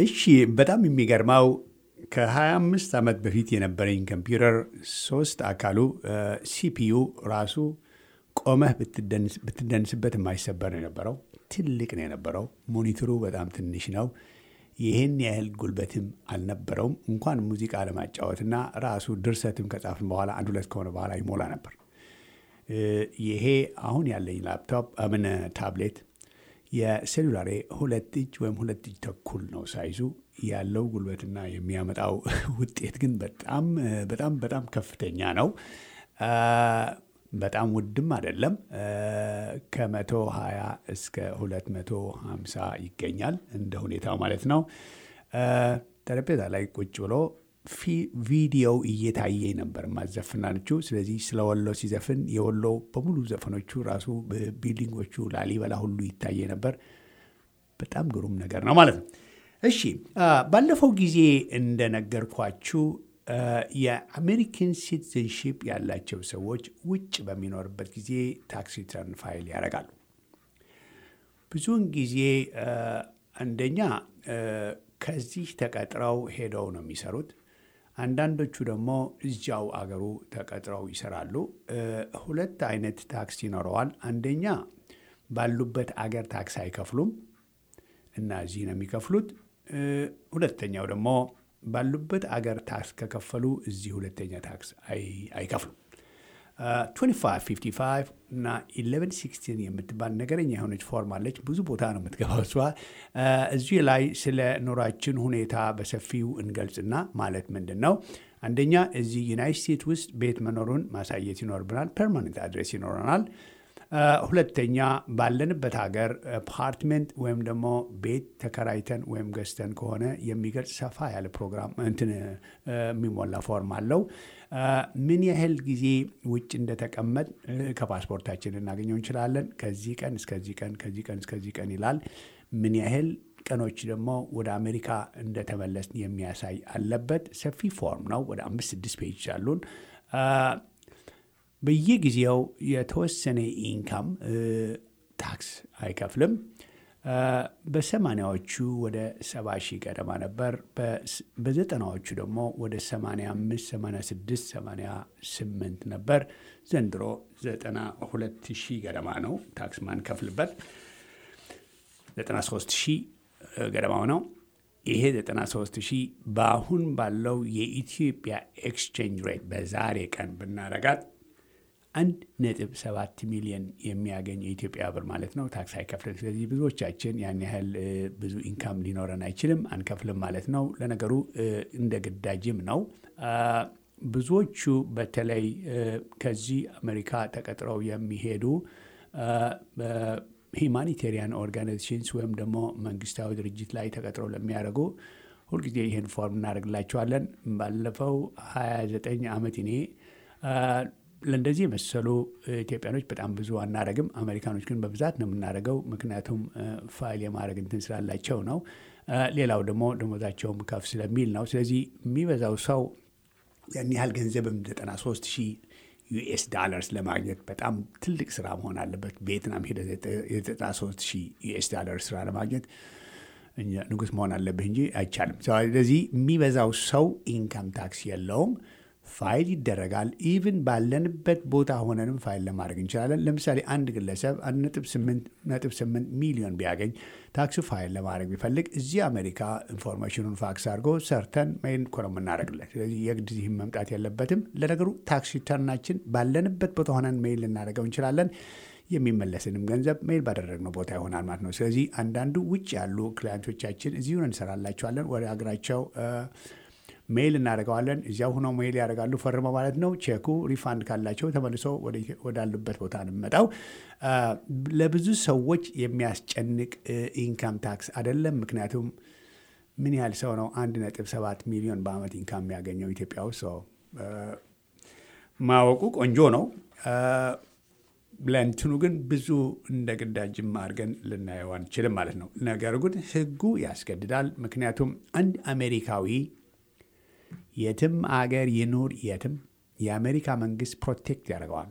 እሺ በጣም የሚገርመው ከ25 ዓመት በፊት የነበረኝ ኮምፒውተር ሶስት አካሉ ሲፒዩ ራሱ ቆመህ ብትደንስበት የማይሰበር ነው የነበረው። ትልቅ ነው የነበረው። ሞኒተሩ በጣም ትንሽ ነው። ይህን ያህል ጉልበትም አልነበረውም። እንኳን ሙዚቃ ለማጫወትና ራሱ ድርሰትም ከጻፍን በኋላ አንድ ሁለት ከሆነ በኋላ ይሞላ ነበር። ይሄ አሁን ያለኝ ላፕቶፕ ምን ታብሌት የሴሉላሬ ሁለት እጅ ወይም ሁለት እጅ ተኩል ነው ሳይዙ ያለው ጉልበትና የሚያመጣው ውጤት ግን በጣም በጣም በጣም ከፍተኛ ነው። በጣም ውድም አይደለም። ከመቶ ሀያ እስከ ሁለት መቶ ሀምሳ ይገኛል እንደ ሁኔታው ማለት ነው። ጠረጴዛ ላይ ቁጭ ብሎ ቪዲዮው እየታየ ነበር ማዘፍናችሁ። ስለዚህ ስለ ወሎ ሲዘፍን የወሎ በሙሉ ዘፈኖቹ ራሱ ቢልዲንጎቹ ላሊበላ ሁሉ ይታየ ነበር። በጣም ግሩም ነገር ነው ማለት ነው። እሺ ባለፈው ጊዜ እንደነገርኳችሁ የአሜሪካን ሲቲዝንሺፕ ያላቸው ሰዎች ውጭ በሚኖርበት ጊዜ ታክስ ሪተርን ፋይል ያደርጋሉ። ብዙውን ጊዜ አንደኛ ከዚህ ተቀጥረው ሄደው ነው የሚሰሩት። አንዳንዶቹ ደግሞ እዚያው አገሩ ተቀጥረው ይሰራሉ። ሁለት አይነት ታክስ ይኖረዋል። አንደኛ ባሉበት አገር ታክስ አይከፍሉም እና እዚህ ነው የሚከፍሉት። ሁለተኛው ደግሞ ባሉበት አገር ታክስ ከከፈሉ እዚህ ሁለተኛ ታክስ አይከፍሉም። 2555 እና 1116 የምትባል ነገረኛ የሆነች ፎርም አለች። ብዙ ቦታ ነው የምትገባው እሷ። እዚህ ላይ ስለ ኑሯችን ሁኔታ በሰፊው እንገልጽና ማለት ምንድን ነው አንደኛ እዚህ ዩናይት ስቴትስ ውስጥ ቤት መኖሩን ማሳየት ይኖርብናል። ፐርማነንት አድሬስ ይኖረናል። ሁለተኛ ባለንበት ሀገር አፓርትመንት ወይም ደግሞ ቤት ተከራይተን ወይም ገዝተን ከሆነ የሚገልጽ ሰፋ ያለ ፕሮግራም እንትን የሚሞላ ፎርም አለው። ምን ያህል ጊዜ ውጭ እንደተቀመጥ ከፓስፖርታችን ልናገኘው እንችላለን። ከዚህ ቀን እስከዚህ ቀን፣ ከዚህ ቀን እስከዚህ ቀን ይላል። ምን ያህል ቀኖች ደግሞ ወደ አሜሪካ እንደተመለስን የሚያሳይ አለበት። ሰፊ ፎርም ነው። ወደ አምስት ስድስት ፔጅ አሉን። በየጊዜው የተወሰነ ኢንካም ታክስ አይከፍልም። በሰማኒያዎቹ ወደ ሰባ ሺህ ገደማ ነበር። በዘጠናዎቹ ደግሞ ወደ 85፣ 86፣ 88 ነበር። ዘንድሮ 92 ሺህ ገደማ ነው ታክስ ማንከፍልበት 93 ሺህ ገደማው ነው። ይሄ 93 ሺህ በአሁን ባለው የኢትዮጵያ ኤክስቼንጅ ሬት በዛሬ ቀን ብናረጋት አንድ ነጥብ ሰባት ሚሊዮን የሚያገኝ የኢትዮጵያ ብር ማለት ነው። ታክስ አይከፍልም። ስለዚህ ብዙዎቻችን ያን ያህል ብዙ ኢንካም ሊኖረን አይችልም፣ አንከፍልም ማለት ነው። ለነገሩ እንደ ግዳጅም ነው። ብዙዎቹ በተለይ ከዚህ አሜሪካ ተቀጥረው የሚሄዱ ሂማኒቴሪያን ኦርጋናይዜሽንስ ወይም ደግሞ መንግስታዊ ድርጅት ላይ ተቀጥረው ለሚያደርጉ ሁልጊዜ ይህን ፎርም እናደርግላቸዋለን። ባለፈው 29 ዓመት እኔ ለእንደዚህ የመሰሉ ኢትዮጵያኖች በጣም ብዙ አናደርግም። አሜሪካኖች ግን በብዛት ነው የምናደርገው፣ ምክንያቱም ፋይል የማድረግ እንትን ስላላቸው ነው። ሌላው ደግሞ ደሞዛቸውም ከፍ ስለሚል ነው። ስለዚህ የሚበዛው ሰው ያን ያህል ገንዘብም 93 ሺህ ዩኤስ ዳላርስ ለማግኘት በጣም ትልቅ ስራ መሆን አለበት። ቪየትናም ሄደ የ93 ሺህ ዩኤስ ዳላርስ ስራ ለማግኘት ንጉስ መሆን አለብህ እንጂ አይቻልም። ስለዚህ የሚበዛው ሰው ኢንካም ታክስ የለውም። ፋይል ይደረጋል። ኢቭን ባለንበት ቦታ ሆነንም ፋይል ለማድረግ እንችላለን። ለምሳሌ አንድ ግለሰብ አንድ ነጥብ ስምንት ሚሊዮን ቢያገኝ ታክሱ ፋይል ለማድረግ ቢፈልግ እዚህ አሜሪካ ኢንፎርሜሽኑን ፋክስ አድርጎ ሰርተን ሜይል እኮ ነው የምናደርግለት። ስለዚህ የግድ እዚህም መምጣት የለበትም። ለነገሩ ታክስ ሪተርናችን ባለንበት ቦታ ሆነን ሜይል ልናደርገው እንችላለን። የሚመለስንም ገንዘብ ሜይል ባደረግነው ቦታ ይሆናል ማለት ነው። ስለዚህ አንዳንዱ ውጭ ያሉ ክላይንቶቻችን እዚሁን እንሰራላቸዋለን ወደ ሀገራቸው ሜይል እናደርገዋለን። እዚያው ሆነው ሜይል ያደርጋሉ ፈርመው ማለት ነው። ቼኩ ሪፋንድ ካላቸው ተመልሶ ወዳሉበት ቦታ እንመጣው። ለብዙ ሰዎች የሚያስጨንቅ ኢንካም ታክስ አይደለም። ምክንያቱም ምን ያህል ሰው ነው አንድ ነጥብ ሰባት ሚሊዮን በአመት ኢንካም የሚያገኘው ኢትዮጵያ ውስጥ ሰው ማወቁ ቆንጆ ነው። ለእንትኑ ግን ብዙ እንደ ግዳጅም አድርገን ልናየው አንችልም ማለት ነው። ነገር ግን ህጉ ያስገድዳል። ምክንያቱም አንድ አሜሪካዊ የትም አገር ይኑር የትም የአሜሪካ መንግስት ፕሮቴክት ያደርገዋል።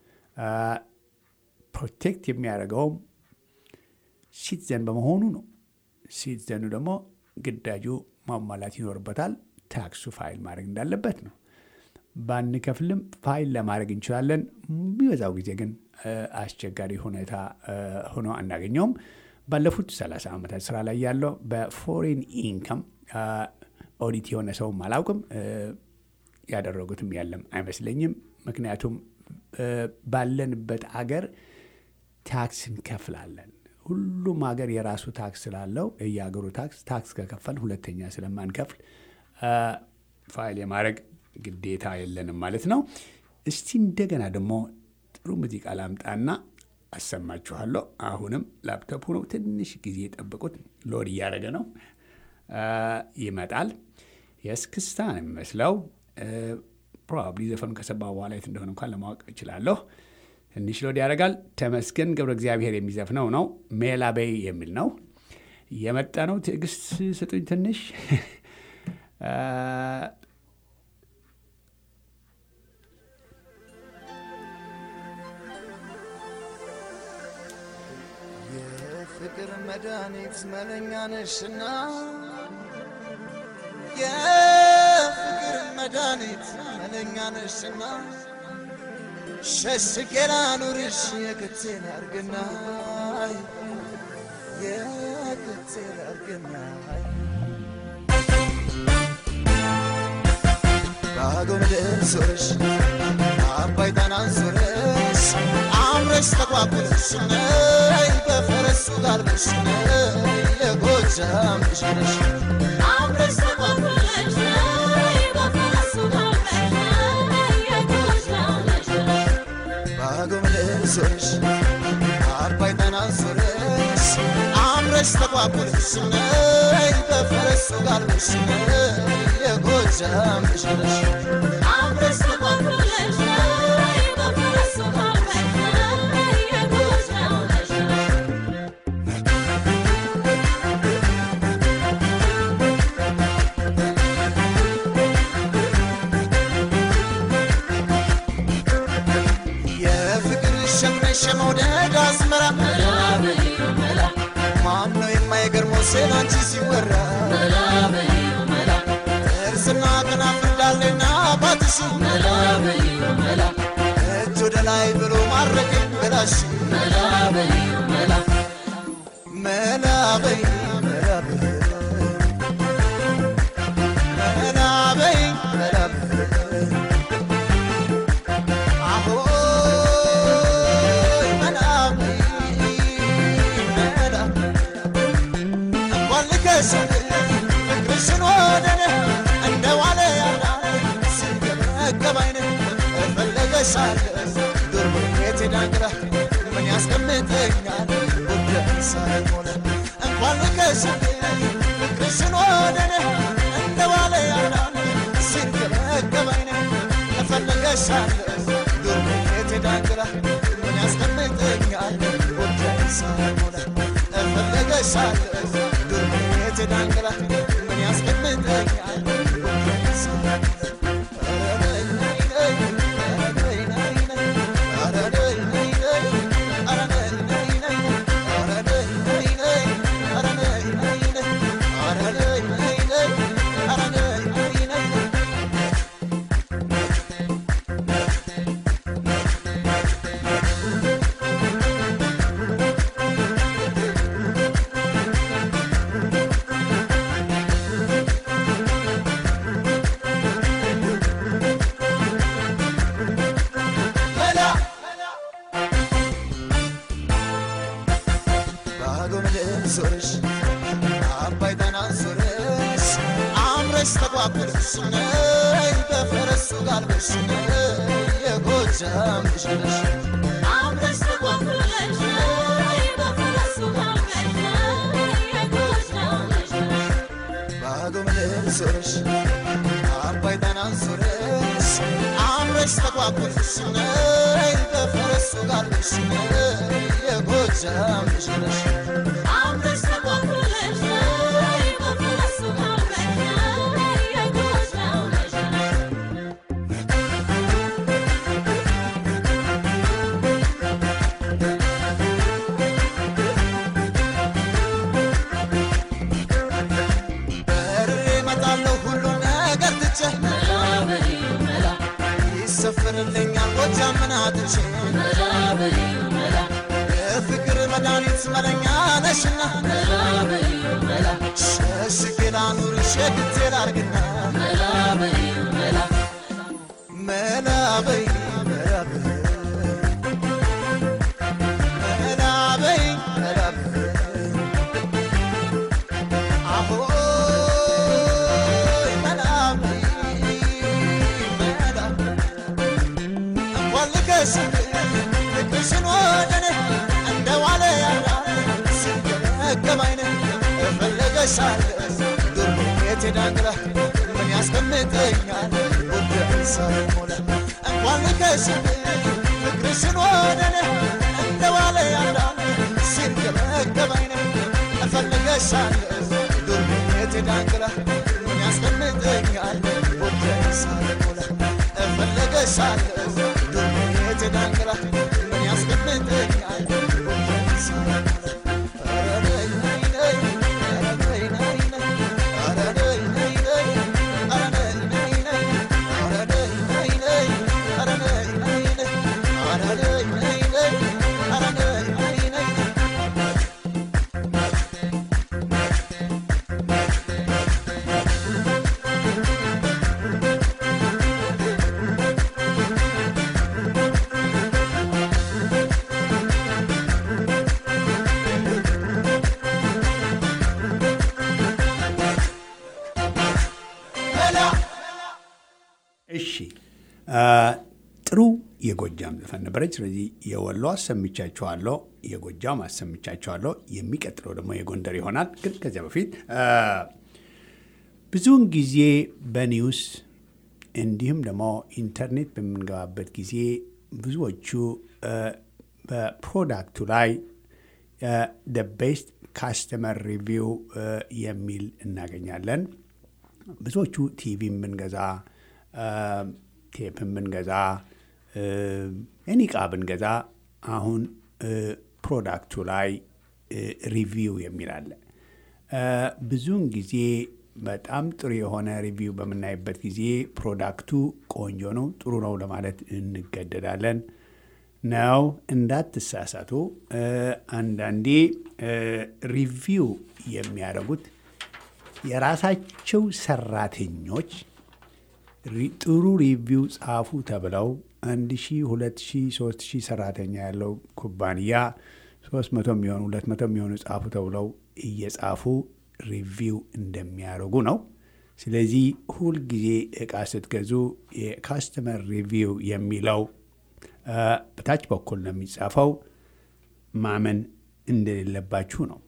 ፕሮቴክት የሚያደርገውም ሲቲዘን በመሆኑ ነው። ሲቲዘኑ ደግሞ ግዳጁ ማሟላት ይኖርበታል። ታክሱ ፋይል ማድረግ እንዳለበት ነው። ባንከፍልም ፋይል ለማድረግ እንችላለን። የሚበዛው ጊዜ ግን አስቸጋሪ ሁኔታ ሆኖ አናገኘውም። ባለፉት 30 ዓመታት ስራ ላይ ያለው በፎሬን ኢንካም ኦዲት የሆነ ሰውም አላውቅም። ያደረጉትም ያለም አይመስለኝም። ምክንያቱም ባለንበት አገር ታክስ እንከፍላለን። ሁሉም ሀገር የራሱ ታክስ ስላለው የየሀገሩ ታክስ ታክስ ከከፈል ሁለተኛ ስለማንከፍል ፋይል የማድረግ ግዴታ የለንም ማለት ነው። እስቲ እንደገና ደግሞ ጥሩ ሙዚቃ ላምጣና አሰማችኋለሁ። አሁንም ላፕቶፕ ነው፣ ትንሽ ጊዜ ጠብቁት። ሎድ እያደረገ ነው፣ ይመጣል። የእስክስታ ነው የሚመስለው። ፕሮባብሊ ዘፈኑ ከሰባ በኋላ የት እንደሆነ እንኳን ለማወቅ እችላለሁ። ትንሽ ሎድ ያደርጋል። ተመስገን ገብረ እግዚአብሔር የሚዘፍነው ነው። ሜላቤይ የሚል ነው የመጣ ነው። ትዕግስት ስጡኝ ትንሽ የፍቅር መድኃኒት መለኛ ነሽና የፍቅር መድኃኒት መለኛ ነሽና ሸሽጌ ላኑርሽ የክቴን አርግና የክቴን አርግና ባዶ ምድር ዞረሽ አባይ ጣናን ዞረሽ አምረሽ ተቋቁለሽ ነይ በፈረሱ ጋልበሽ ነይ የጎጃም ልጅ ነሽ አምረሽ ተቋቁለሽ ነይ በፈረሱ ጋልበሽ ነይ የጎጃም ልጅ ነሽ ባዶ ምድር ዞረሽ አባይ ጣናን ዞረሽ አምረሽ ተቋቁለሽ ነይ በፈረሱ ጋልበሽ ነይ የጎጃም ልጅ ነሽ አምረሽ ተቋቁለሽ ነይ በፈረሱ ጋልበሽ ነይ የጎጃም ልጅ ነሽ የፍቅር ሸምነሽ የመውደድ አዝመራ ማን ነው የማይገርመው ስላንቺ ሲወራ ጥርስና ከናፍር እንዳለና ባትሽ እጅ ወደ ላይ ብሎ ማድረግ ገላሽ መላ በይ መላ በይ መላ በይ መላ በይ አሆይ መላ በይ መላ እንኳን ልከሽ ፍቅርሽን ወደኔ እንደ ዋለ ያላ ሲገበገብ አይነ እፈለገሻለሁ ዱር ቤት ዳንግራ ምን ያስቀምጠኛል ጉዳይ ሳይሞላ እንኳን ልከሽ ፍቅርሽን ወደኔ እንደ ዋለ ያላ ሲገበገብ አይነ እፈለገሻለሁ ዱር ቤት ዳንግራ ምን ያስቀምጠኛል ጉዳይ ሳይሞላ እፈለገሻለሁ ዱር ቤት ዳንግራ ምን ያስቀምጠኛል ጉዳይ ሳይሞላ ባዶ ምድር ዞረሽ አባይ ጣናን ዞረሽ አምረሽ ተቋቁለሽ ነይ በፈረሱ ጋልበሽ ነይ የጎጃም ልጅ ነሽ አምረሽ ተቋቁለሽ ነይ በፈረሱ ጋልበሽ ነይ የጎጃም ልጅ ነሽ ባዶ ምድር ዞረሽ አባይ ጣናን ዞረሽ አምረሽ ተቋቁለሽ ነይ በፈረሱ ጋልበሽ ነይ የጎጃም ልጅ ነሽ አምረሽ ተቋቁለሽ ነይ በፈረሱ ጋልበሽ ነይ የጎጃም ልጅ ነሽ አንቺን የፍቅር መድኃኒት መለኛ ነሽና ሸሽጌ ላኑርሽ የግቴ ላርግና መላ በይ መላ በይ መላ በይ መላ በይ አሆይ መላ በይ መላ እንኳን ልከስም ፍቅርሽን ወደኔ እንደ ዋለ ያራ ሲገመገም አይነ እፈለገሻለ ዱርቤቴ ዳንግላ ምን ያስቀምጠኛል ጉዳይ ሳይሞላ እንኳን ልከስም ፍቅርሽን ወደኔ እንደ ዋለ ያራ ሲገመገም አይነ እፈለገሻለ ዱርቤቴ ዳንግላ ምን ያስቀምጠኛል ጉዳይ ሳይሞላ እፈለገሻለ ዱርቤቴ ዳንግላ ምን ያስቀምጠኛል ጉዳይ ሳይሞላ እሺ ጥሩ የጎጃም ዘፈን ነበረች። ስለዚህ የወሎ አሰምቻችኋለሁ፣ የጎጃም አሰምቻችኋለሁ። የሚቀጥለው ደግሞ የጎንደር ይሆናል። ግን ከዚያ በፊት ብዙውን ጊዜ በኒውስ እንዲሁም ደግሞ ኢንተርኔት በምንገባበት ጊዜ ብዙዎቹ በፕሮዳክቱ ላይ ቤስት ካስተመር ሪቪው የሚል እናገኛለን። ብዙዎቹ ቲቪ ብንገዛ ቴፕን ብንገዛ ኤኒ ዕቃ ብንገዛ አሁን ፕሮዳክቱ ላይ ሪቪው የሚል አለ። ብዙውን ጊዜ በጣም ጥሩ የሆነ ሪቪው በምናይበት ጊዜ ፕሮዳክቱ ቆንጆ ነው፣ ጥሩ ነው ለማለት እንገደዳለን። ነው እንዳትሳሳቱ። አንዳንዴ ሪቪው የሚያደርጉት የራሳቸው ሰራተኞች ጥሩ ሪቪው ጻፉ ተብለው አንድ ሺ ሁለት ሺ ሶስት ሺህ ሰራተኛ ያለው ኩባንያ ሶስት መቶ የሚሆኑ ሁለት መቶ የሚሆኑ ጻፉ ተብለው እየጻፉ ሪቪው እንደሚያደርጉ ነው። ስለዚህ ሁልጊዜ እቃ ስትገዙ የካስተመር ሪቪው የሚለው በታች በኩል ነው የሚጻፈው ማመን እንደሌለባችሁ ነው።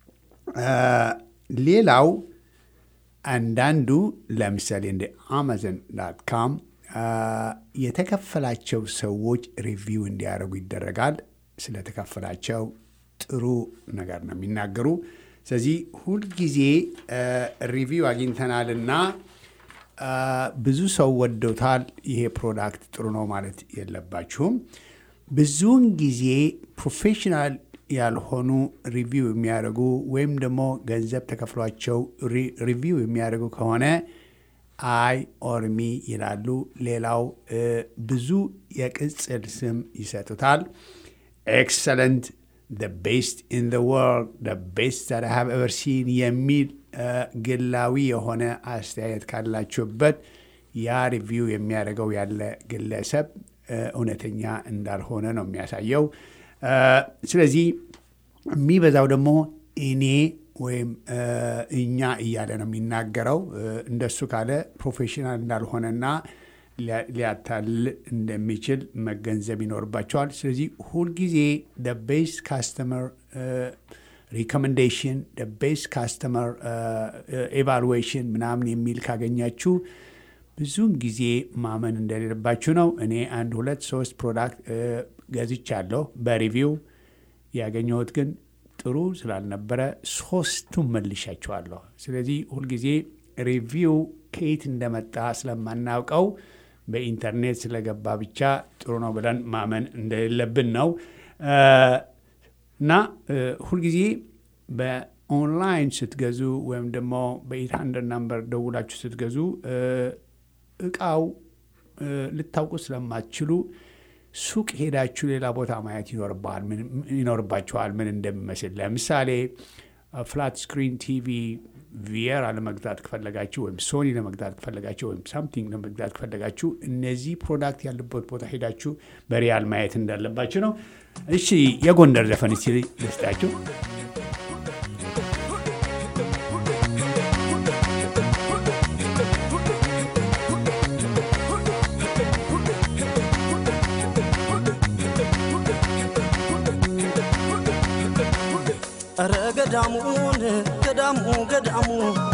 ሌላው አንዳንዱ ለምሳሌ እንደ አማዞን ዳት ካም የተከፈላቸው ሰዎች ሪቪው እንዲያደርጉ ይደረጋል። ስለተከፈላቸው ጥሩ ነገር ነው የሚናገሩ። ስለዚህ ሁልጊዜ ሪቪው አግኝተናልና ብዙ ሰው ወዶታል፣ ይሄ ፕሮዳክት ጥሩ ነው ማለት የለባችሁም። ብዙውን ጊዜ ፕሮፌሽናል ያልሆኑ ሪቪው የሚያደርጉ ወይም ደግሞ ገንዘብ ተከፍሏቸው ሪቪው የሚያደርጉ ከሆነ አይ ኦርሚ ይላሉ። ሌላው ብዙ የቅጽል ስም ይሰጡታል። ኤክሰለንት፣ ቤስት ኢን ዘ ወርልድ፣ ቤስት ዛት ሃቭ ኤቨር ሲን የሚል ግላዊ የሆነ አስተያየት ካላችሁበት ያ ሪቪው የሚያደርገው ያለ ግለሰብ እውነተኛ እንዳልሆነ ነው የሚያሳየው። ስለዚህ የሚበዛው ደግሞ እኔ ወይም እኛ እያለ ነው የሚናገረው። እንደሱ ካለ ፕሮፌሽናል እንዳልሆነና ሊያታልል እንደሚችል መገንዘብ ይኖርባቸዋል። ስለዚህ ሁልጊዜ ቤስት ካስተመር ሪኮሜንዴሽን ቤስት ካስተመር ኤቫሉዌሽን ምናምን የሚል ካገኛችሁ ብዙውን ጊዜ ማመን እንደሌለባችሁ ነው። እኔ አንድ ሁለት ሶስት ፕሮዳክት ገዝቻለሁ በሪቪው ያገኘሁት ግን ጥሩ ስላልነበረ ሶስቱም መልሻቸዋለሁ። ስለዚህ ሁልጊዜ ሪቪው ከየት እንደመጣ ስለማናውቀው በኢንተርኔት ስለገባ ብቻ ጥሩ ነው ብለን ማመን እንደሌለብን ነው እና ሁልጊዜ በኦንላይን ስትገዙ ወይም ደግሞ በኤት ሀንድረድ ናምበር ደውላችሁ ስትገዙ እቃው ልታውቁ ስለማትችሉ ሱቅ ሄዳችሁ ሌላ ቦታ ማየት ይኖርባችኋል ምን እንደሚመስል። ለምሳሌ ፍላት ስክሪን ቲቪ ቪየራ ለመግዛት ከፈለጋችሁ ወይም ሶኒ ለመግዛት ከፈለጋችሁ ወይም ሳምቲንግ ለመግዛት ከፈለጋችሁ እነዚህ ፕሮዳክት ያለበት ቦታ ሄዳችሁ በሪያል ማየት እንዳለባችሁ ነው። እሺ የጎንደር ዘፈን እስቲ ልስጣችሁ። ኧረ ገዳሙን ገዳሙ ገዳሙ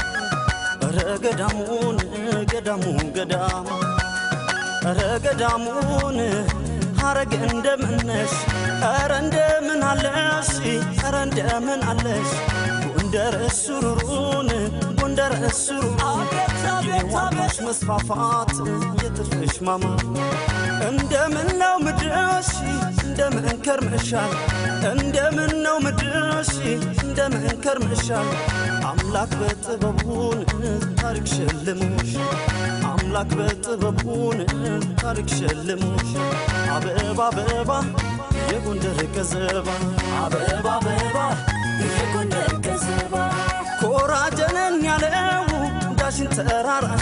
ኧረ ገዳሙን ገዳሙ ገዳሙ ኧረ ገዳሙን ሐረግ እንደምነሽ ኧረ እንደምን አለሽ ኧረ እንደምን አለሽ ጎንደር ሱሩሩን ጎንደር ሱሩሩ የዋጋሽ መስፋፋት የትርፍሽ ማማ እንደምን ነው ምድርሽ እንደምን ከርመሻል እንደምን ነው ምድርሽ እንደምን ከርመሻል አምላክ በጥበቡን ታሪክ ሸልሞሽ አምላክ በጥበቡን ታሪክ ሸልሞሽ አበባ አበባ የጎንደር ቀዘባ አበባ አበባ የጎንደር ቀዘባ ኮራጀነን ያለው ዳሽን ተራራሽ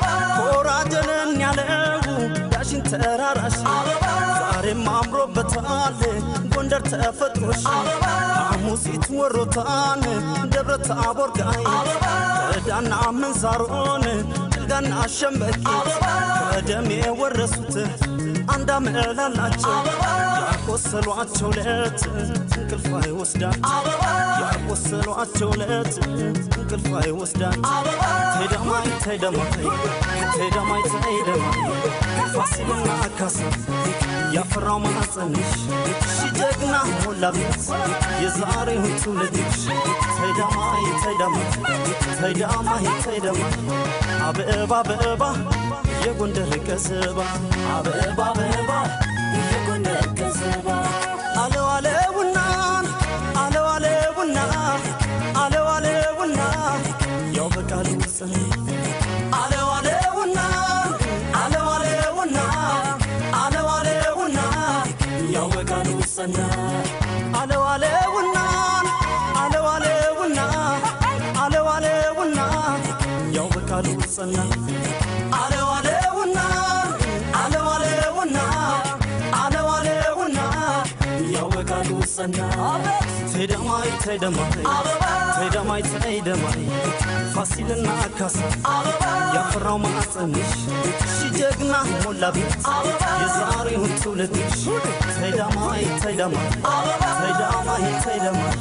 ኮራጀነን ያለው ዳሽን ተራራሽ ዛሬም አምሮበታል ጎንደር ተፈጥሮሽ ሐሙሲት ወሮታን ደብረ ታቦር ጋይ ከዳና ምንዛሮን ጭልጋና ሸምበቂ ከደም የወረሱት አንድ አመላላቸው ያቆሰሏቸው ለት እንቅልፍ አይወስዳቸው ያቆሰሏቸው ለት እንቅልፍ አይወስዳቸው ተደማይ ተደማይ ተደማይ ተደማይ ፋሲልና ካሳ ያፈራው ማኅፀንሽ ሺ ጀግና ሞላ ቤት የዛሬው ትውልድሽ ተደማይ ተደማይ ተደማይ ተደማይ አበባ አበባ የጎንደር ቀዘባ አበባ አበባ የጎንደር ቀዘባ አለው አለውና አለው አለውና አለው አለውና ያው በቃሉ ጽን አለው አለውና አለው አለውና አለው አለውና ያው በቃሉ ጸና አለው አለውና አለው አለውና አለው አለውና ያው በቃሉ ጸና አለው አለውና አለው አለውና አለው አለውና ያው በቃሉ ጸና ተደማይ ተደማይ ተደማይ ተደማይ ፋሲልና ካሳ ያፈራው ማዕፀንሽ ሺ ጀግና ሞላ ቤት የዛሬውን ትውልድሽ ተደማይ ተደማይ ተደማይ ተደማይ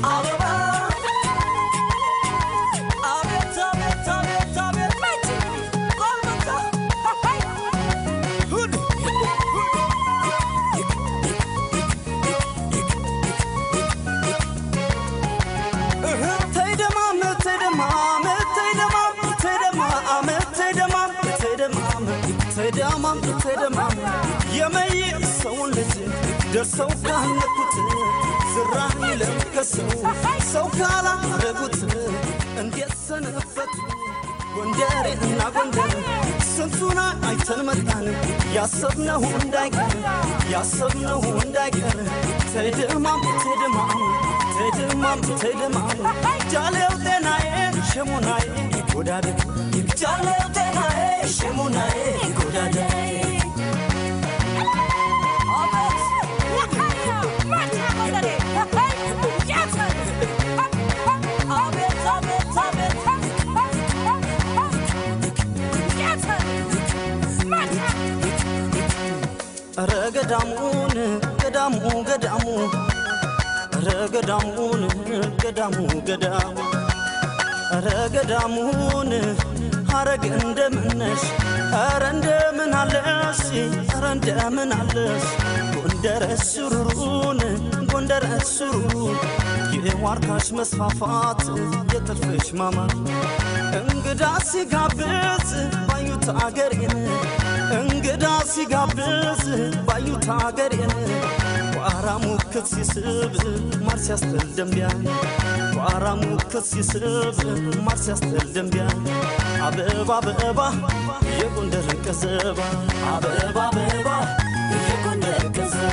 አቤት አቤት አቤት አቤት ተይደማም ተይደማም ተይደማም ተይደማም ተይደማም ተይደማም ተይደማም ተይደማም የመይ ሰውን ልጅ ደርሰው ካነኩት ዝራ ይለምከሰው ሰው ካላረጉት እንዴት ሰነበቱ ጎንደሬ እና ጎንደር ስንቱና አይተን መጣን ያሰብነው እንዳይቀር ያሰብነው እንዳይቀር ተይደማም ተይደማም ተይደማም ተይደማም ጃሌው ጤናዬ ሸሙናዬ ጎዳደ ጃሌው ጤናዬ ሸሙናዬ ጎዳደ ኧረ ገዳሙን ገዳሙ ገዳሙ ኧረ ገዳሙን ገዳሙ ገዳሙ ኧረ ገዳሙን ሐረግ እንደምነሽ ኧረ እንደምን አለሽ ኧረ እንደምን አለሽ ጎንደር ሱሩሩን ጎንደር ሱሩሩ የዋርካሽ መስፋፋት የጥልፍሽ ማማር እንግዳ ሲጋብዝ ባዩት አገሬን እንግዳ ሲጋብዝ ባዩት አገሬን ቋራ ሙክት ሲስብ ማር ሲያስተል ደንቢያን ቋራ ሙክት ሲስብ ማር ሲያስተል ደንቢያን አበባ አበባ የጎንደር ቀዘባ አበባ አበባ የጎንደር ቀዘባ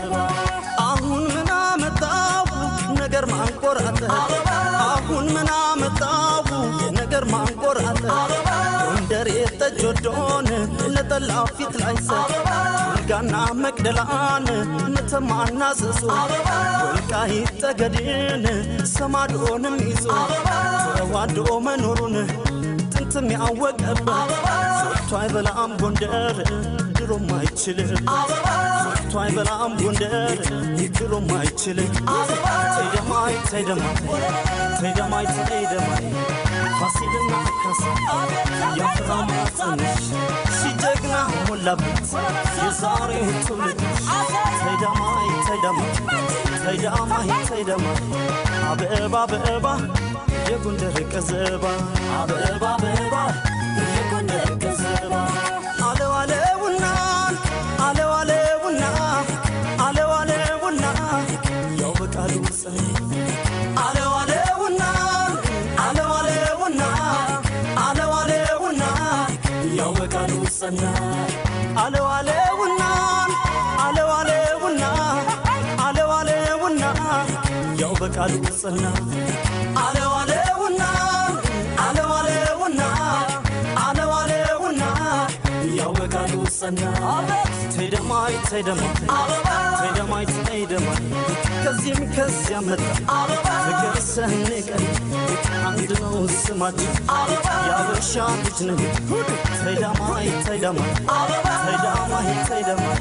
ለገዶን ነጠላ ፊት ላይ ሰ ወልጋና መቅደላን ንተማና ዘዞ ወልቃይት ጠገዴን ሰማዶንም ይዞ ተዋዶ መኖሩን ጥንትም ያወቀበት ሰርቶ አይበላም ጎንደር ድሮም አይችልም ሰርቶ አይበላም ጎንደር ድሮም አይችልም ተይደማይ ተይደማይ ተይደማይ ተይደማይ ፋሲልና ካሳ ያፍራማ ጽንሽ ሲጀግና ሞላበት የዛሬው ትውልድ ተይደማይ ተይደማይ ተይደማይ ተይደማይ አበባ አበባ የጎንደር ቀዘባ አበባ አበባ የጎንደር ቀዘባ አለው አለውና አለው አለውና አለው አለውና ያው በቃሉ ጽን አለው አለውና አለው አለውና አለው አለውና ያው በቃሉ ጸና አለው አለውና አለው አለውና አለው አለውና ያው በቃሉ ጸና አለው አለውና አለው አለውና አለው አለውና ያው በቃሉ ጸና ተይደማይ ተይደማይ ተይደማይ ተይደማይ ከዚህም ከዚያ መጣ ፍቅር ሰንቀን አንድ ነው ስማችን የአበሻ ልጅ ነን ተይደማይ ተይደማይ ተይደማይ ተይደማይ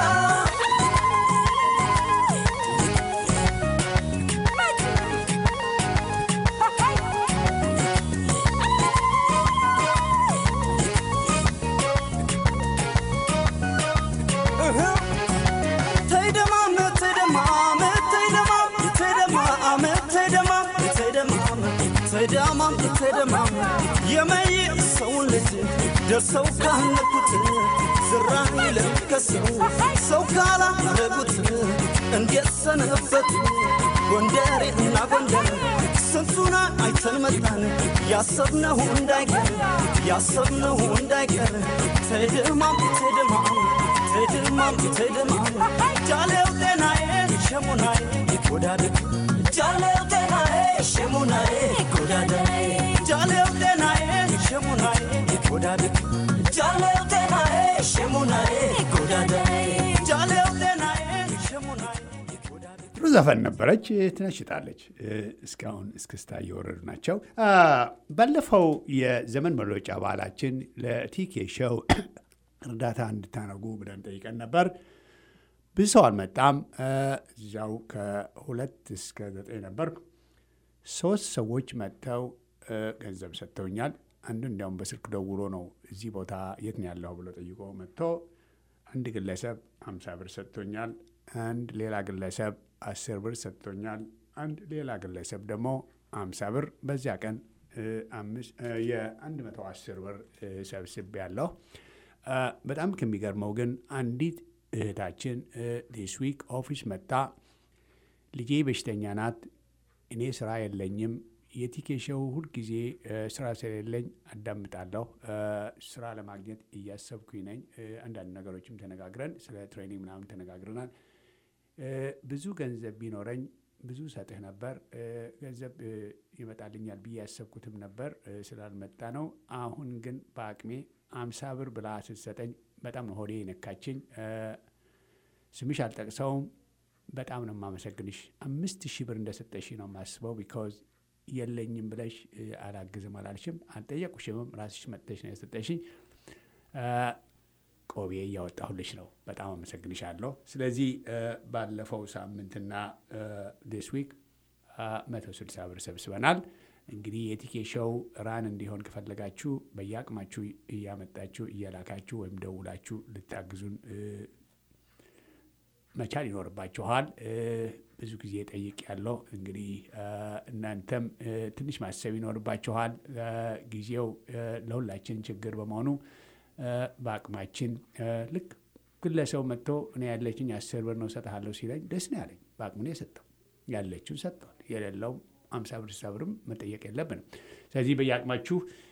ተይደማም ተይደማም ተይደማም ተይደማም ተይደማም ተይደማም ተይደማም ተይደማም የመይ ሰውን ልጅ ደርሰው ካነኩት ዝራ ይለከሰው ሰው ካላረጉት እንዴት ሰነበቱ ጎንደሬ እና ጎንደር ስንቱና አይተን መጣን ያሰብነው እንዳይቀር ያሰብነው እንዳይቀር ተይደማም ተይደማም ተድማም ተድማም ጃለው ጤናዬ ሸሙናዬ ጎዳድቅ ጃለው ጤናዬ ሸሙናዬ ጎዳድቅ ጃለው ጤናዬ ሸሙናዬ ጎዳድቅ ጃለው ጤናዬ ሸሙናዬ ጎዳድቅ ጃለው ጤናዬ ሸሙናዬ ጎዳድቅ ጥሩ ዘፈን ነበረች፣ ትነሽጣለች። እስካሁን እስክስታ እየወረዱ ናቸው። ባለፈው የዘመን መለወጫ በዓላችን ለቲኬ ሾው እርዳታ እንድታደርጉ ብለን ጠይቀን ነበር። ብዙ ሰው አልመጣም። እዚያው ከሁለት እስከ ዘጠኝ ነበር። ሶስት ሰዎች መጥተው ገንዘብ ሰጥተውኛል። አንዱ እንዲያውም በስልክ ደውሎ ነው እዚህ ቦታ የት ነው ያለው ብሎ ጠይቆ መጥቶ አንድ ግለሰብ አምሳ ብር ሰጥቶኛል። አንድ ሌላ ግለሰብ አስር ብር ሰጥቶኛል። አንድ ሌላ ግለሰብ ደግሞ አምሳ ብር በዚያ ቀን የአንድ መቶ አስር ብር ሰብስቤ ያለሁ በጣም ከሚገርመው ግን አንዲት እህታችን ዲስ ዊክ ኦፊስ መጣ። ልጄ በሽተኛ ናት፣ እኔ ስራ የለኝም፣ የቲኬሸው ሁልጊዜ ስራ ስለሌለኝ አዳምጣለሁ። ስራ ለማግኘት እያሰብኩኝ ነኝ። አንዳንድ ነገሮችም ተነጋግረን ስለ ትሬኒንግ ምናምን ተነጋግረናል። ብዙ ገንዘብ ቢኖረኝ ብዙ ሰጥህ ነበር። ገንዘብ ይመጣልኛል ብዬ ያሰብኩትም ነበር ስላልመጣ ነው። አሁን ግን በአቅሜ አምሳ ብር ብላ ስትሰጠኝ በጣም ነው ሆዴ የነካችኝ። ስምሽ አልጠቅሰውም። በጣም ነው የማመሰግንሽ። አምስት ሺህ ብር እንደሰጠሽ ነው የማስበው። ቢካዝ የለኝም ብለሽ አላግዝም አላልሽም፣ አልጠየቁሽምም። ራስሽ መጥተሽ ነው የሰጠሽኝ። ቆቤ እያወጣሁልሽ ነው። በጣም አመሰግንሻለሁ። ስለዚህ ባለፈው ሳምንትና ዲስ ዊክ መቶ ስልሳ ብር ሰብስበናል። እንግዲህ የቲኬ ሾው ራን እንዲሆን ከፈለጋችሁ በየአቅማችሁ እያመጣችሁ እየላካችሁ ወይም ደውላችሁ ልታግዙን መቻል ይኖርባችኋል። ብዙ ጊዜ ጠይቅ ያለው እንግዲህ እናንተም ትንሽ ማሰብ ይኖርባችኋል። ጊዜው ለሁላችን ችግር በመሆኑ በአቅማችን ልክ ግለሰው መጥቶ እኔ ያለችኝ አስር ብር ነው ሰጥሃለሁ ሲለኝ ደስ ነው ያለኝ። በአቅሙ ነው የሰጠው። ያለችውን ሰጥተዋል። የሌለው አምሳ ብር ስልሳ ብርም መጠየቅ የለብንም። ስለዚህ በየአቅማችሁ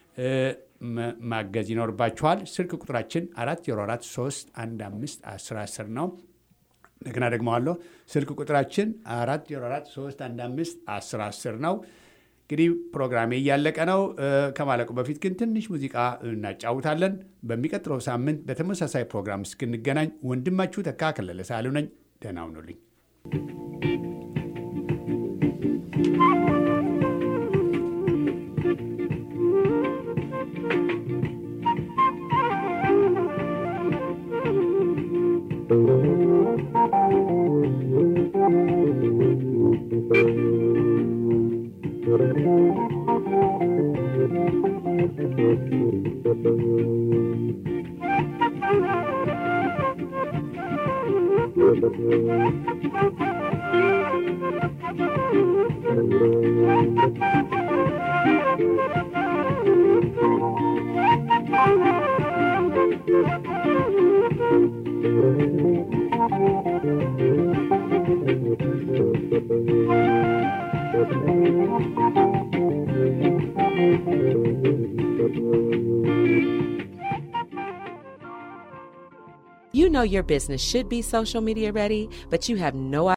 ማገዝ ይኖርባችኋል። ስልክ ቁጥራችን አራት ዜሮ አራት ሶስት አንድ አምስት አስር አስር ነው። እንደገና ደግመዋለሁ። ስልክ ቁጥራችን አራት ዜሮ አራት ሶስት አንድ አምስት አስር አስር ነው። እንግዲህ ፕሮግራሜ እያለቀ ነው። እ፣ ከማለቁ በፊት ግን ትንሽ ሙዚቃ እናጫውታለን። በሚቀጥለው ሳምንት በተመሳሳይ ፕሮግራም እስክንገናኝ ወንድማችሁ ተካ ከለለ ሳሉ ነኝ። ደህና ሁኑልኝ። You know your business should be social media ready, but you have no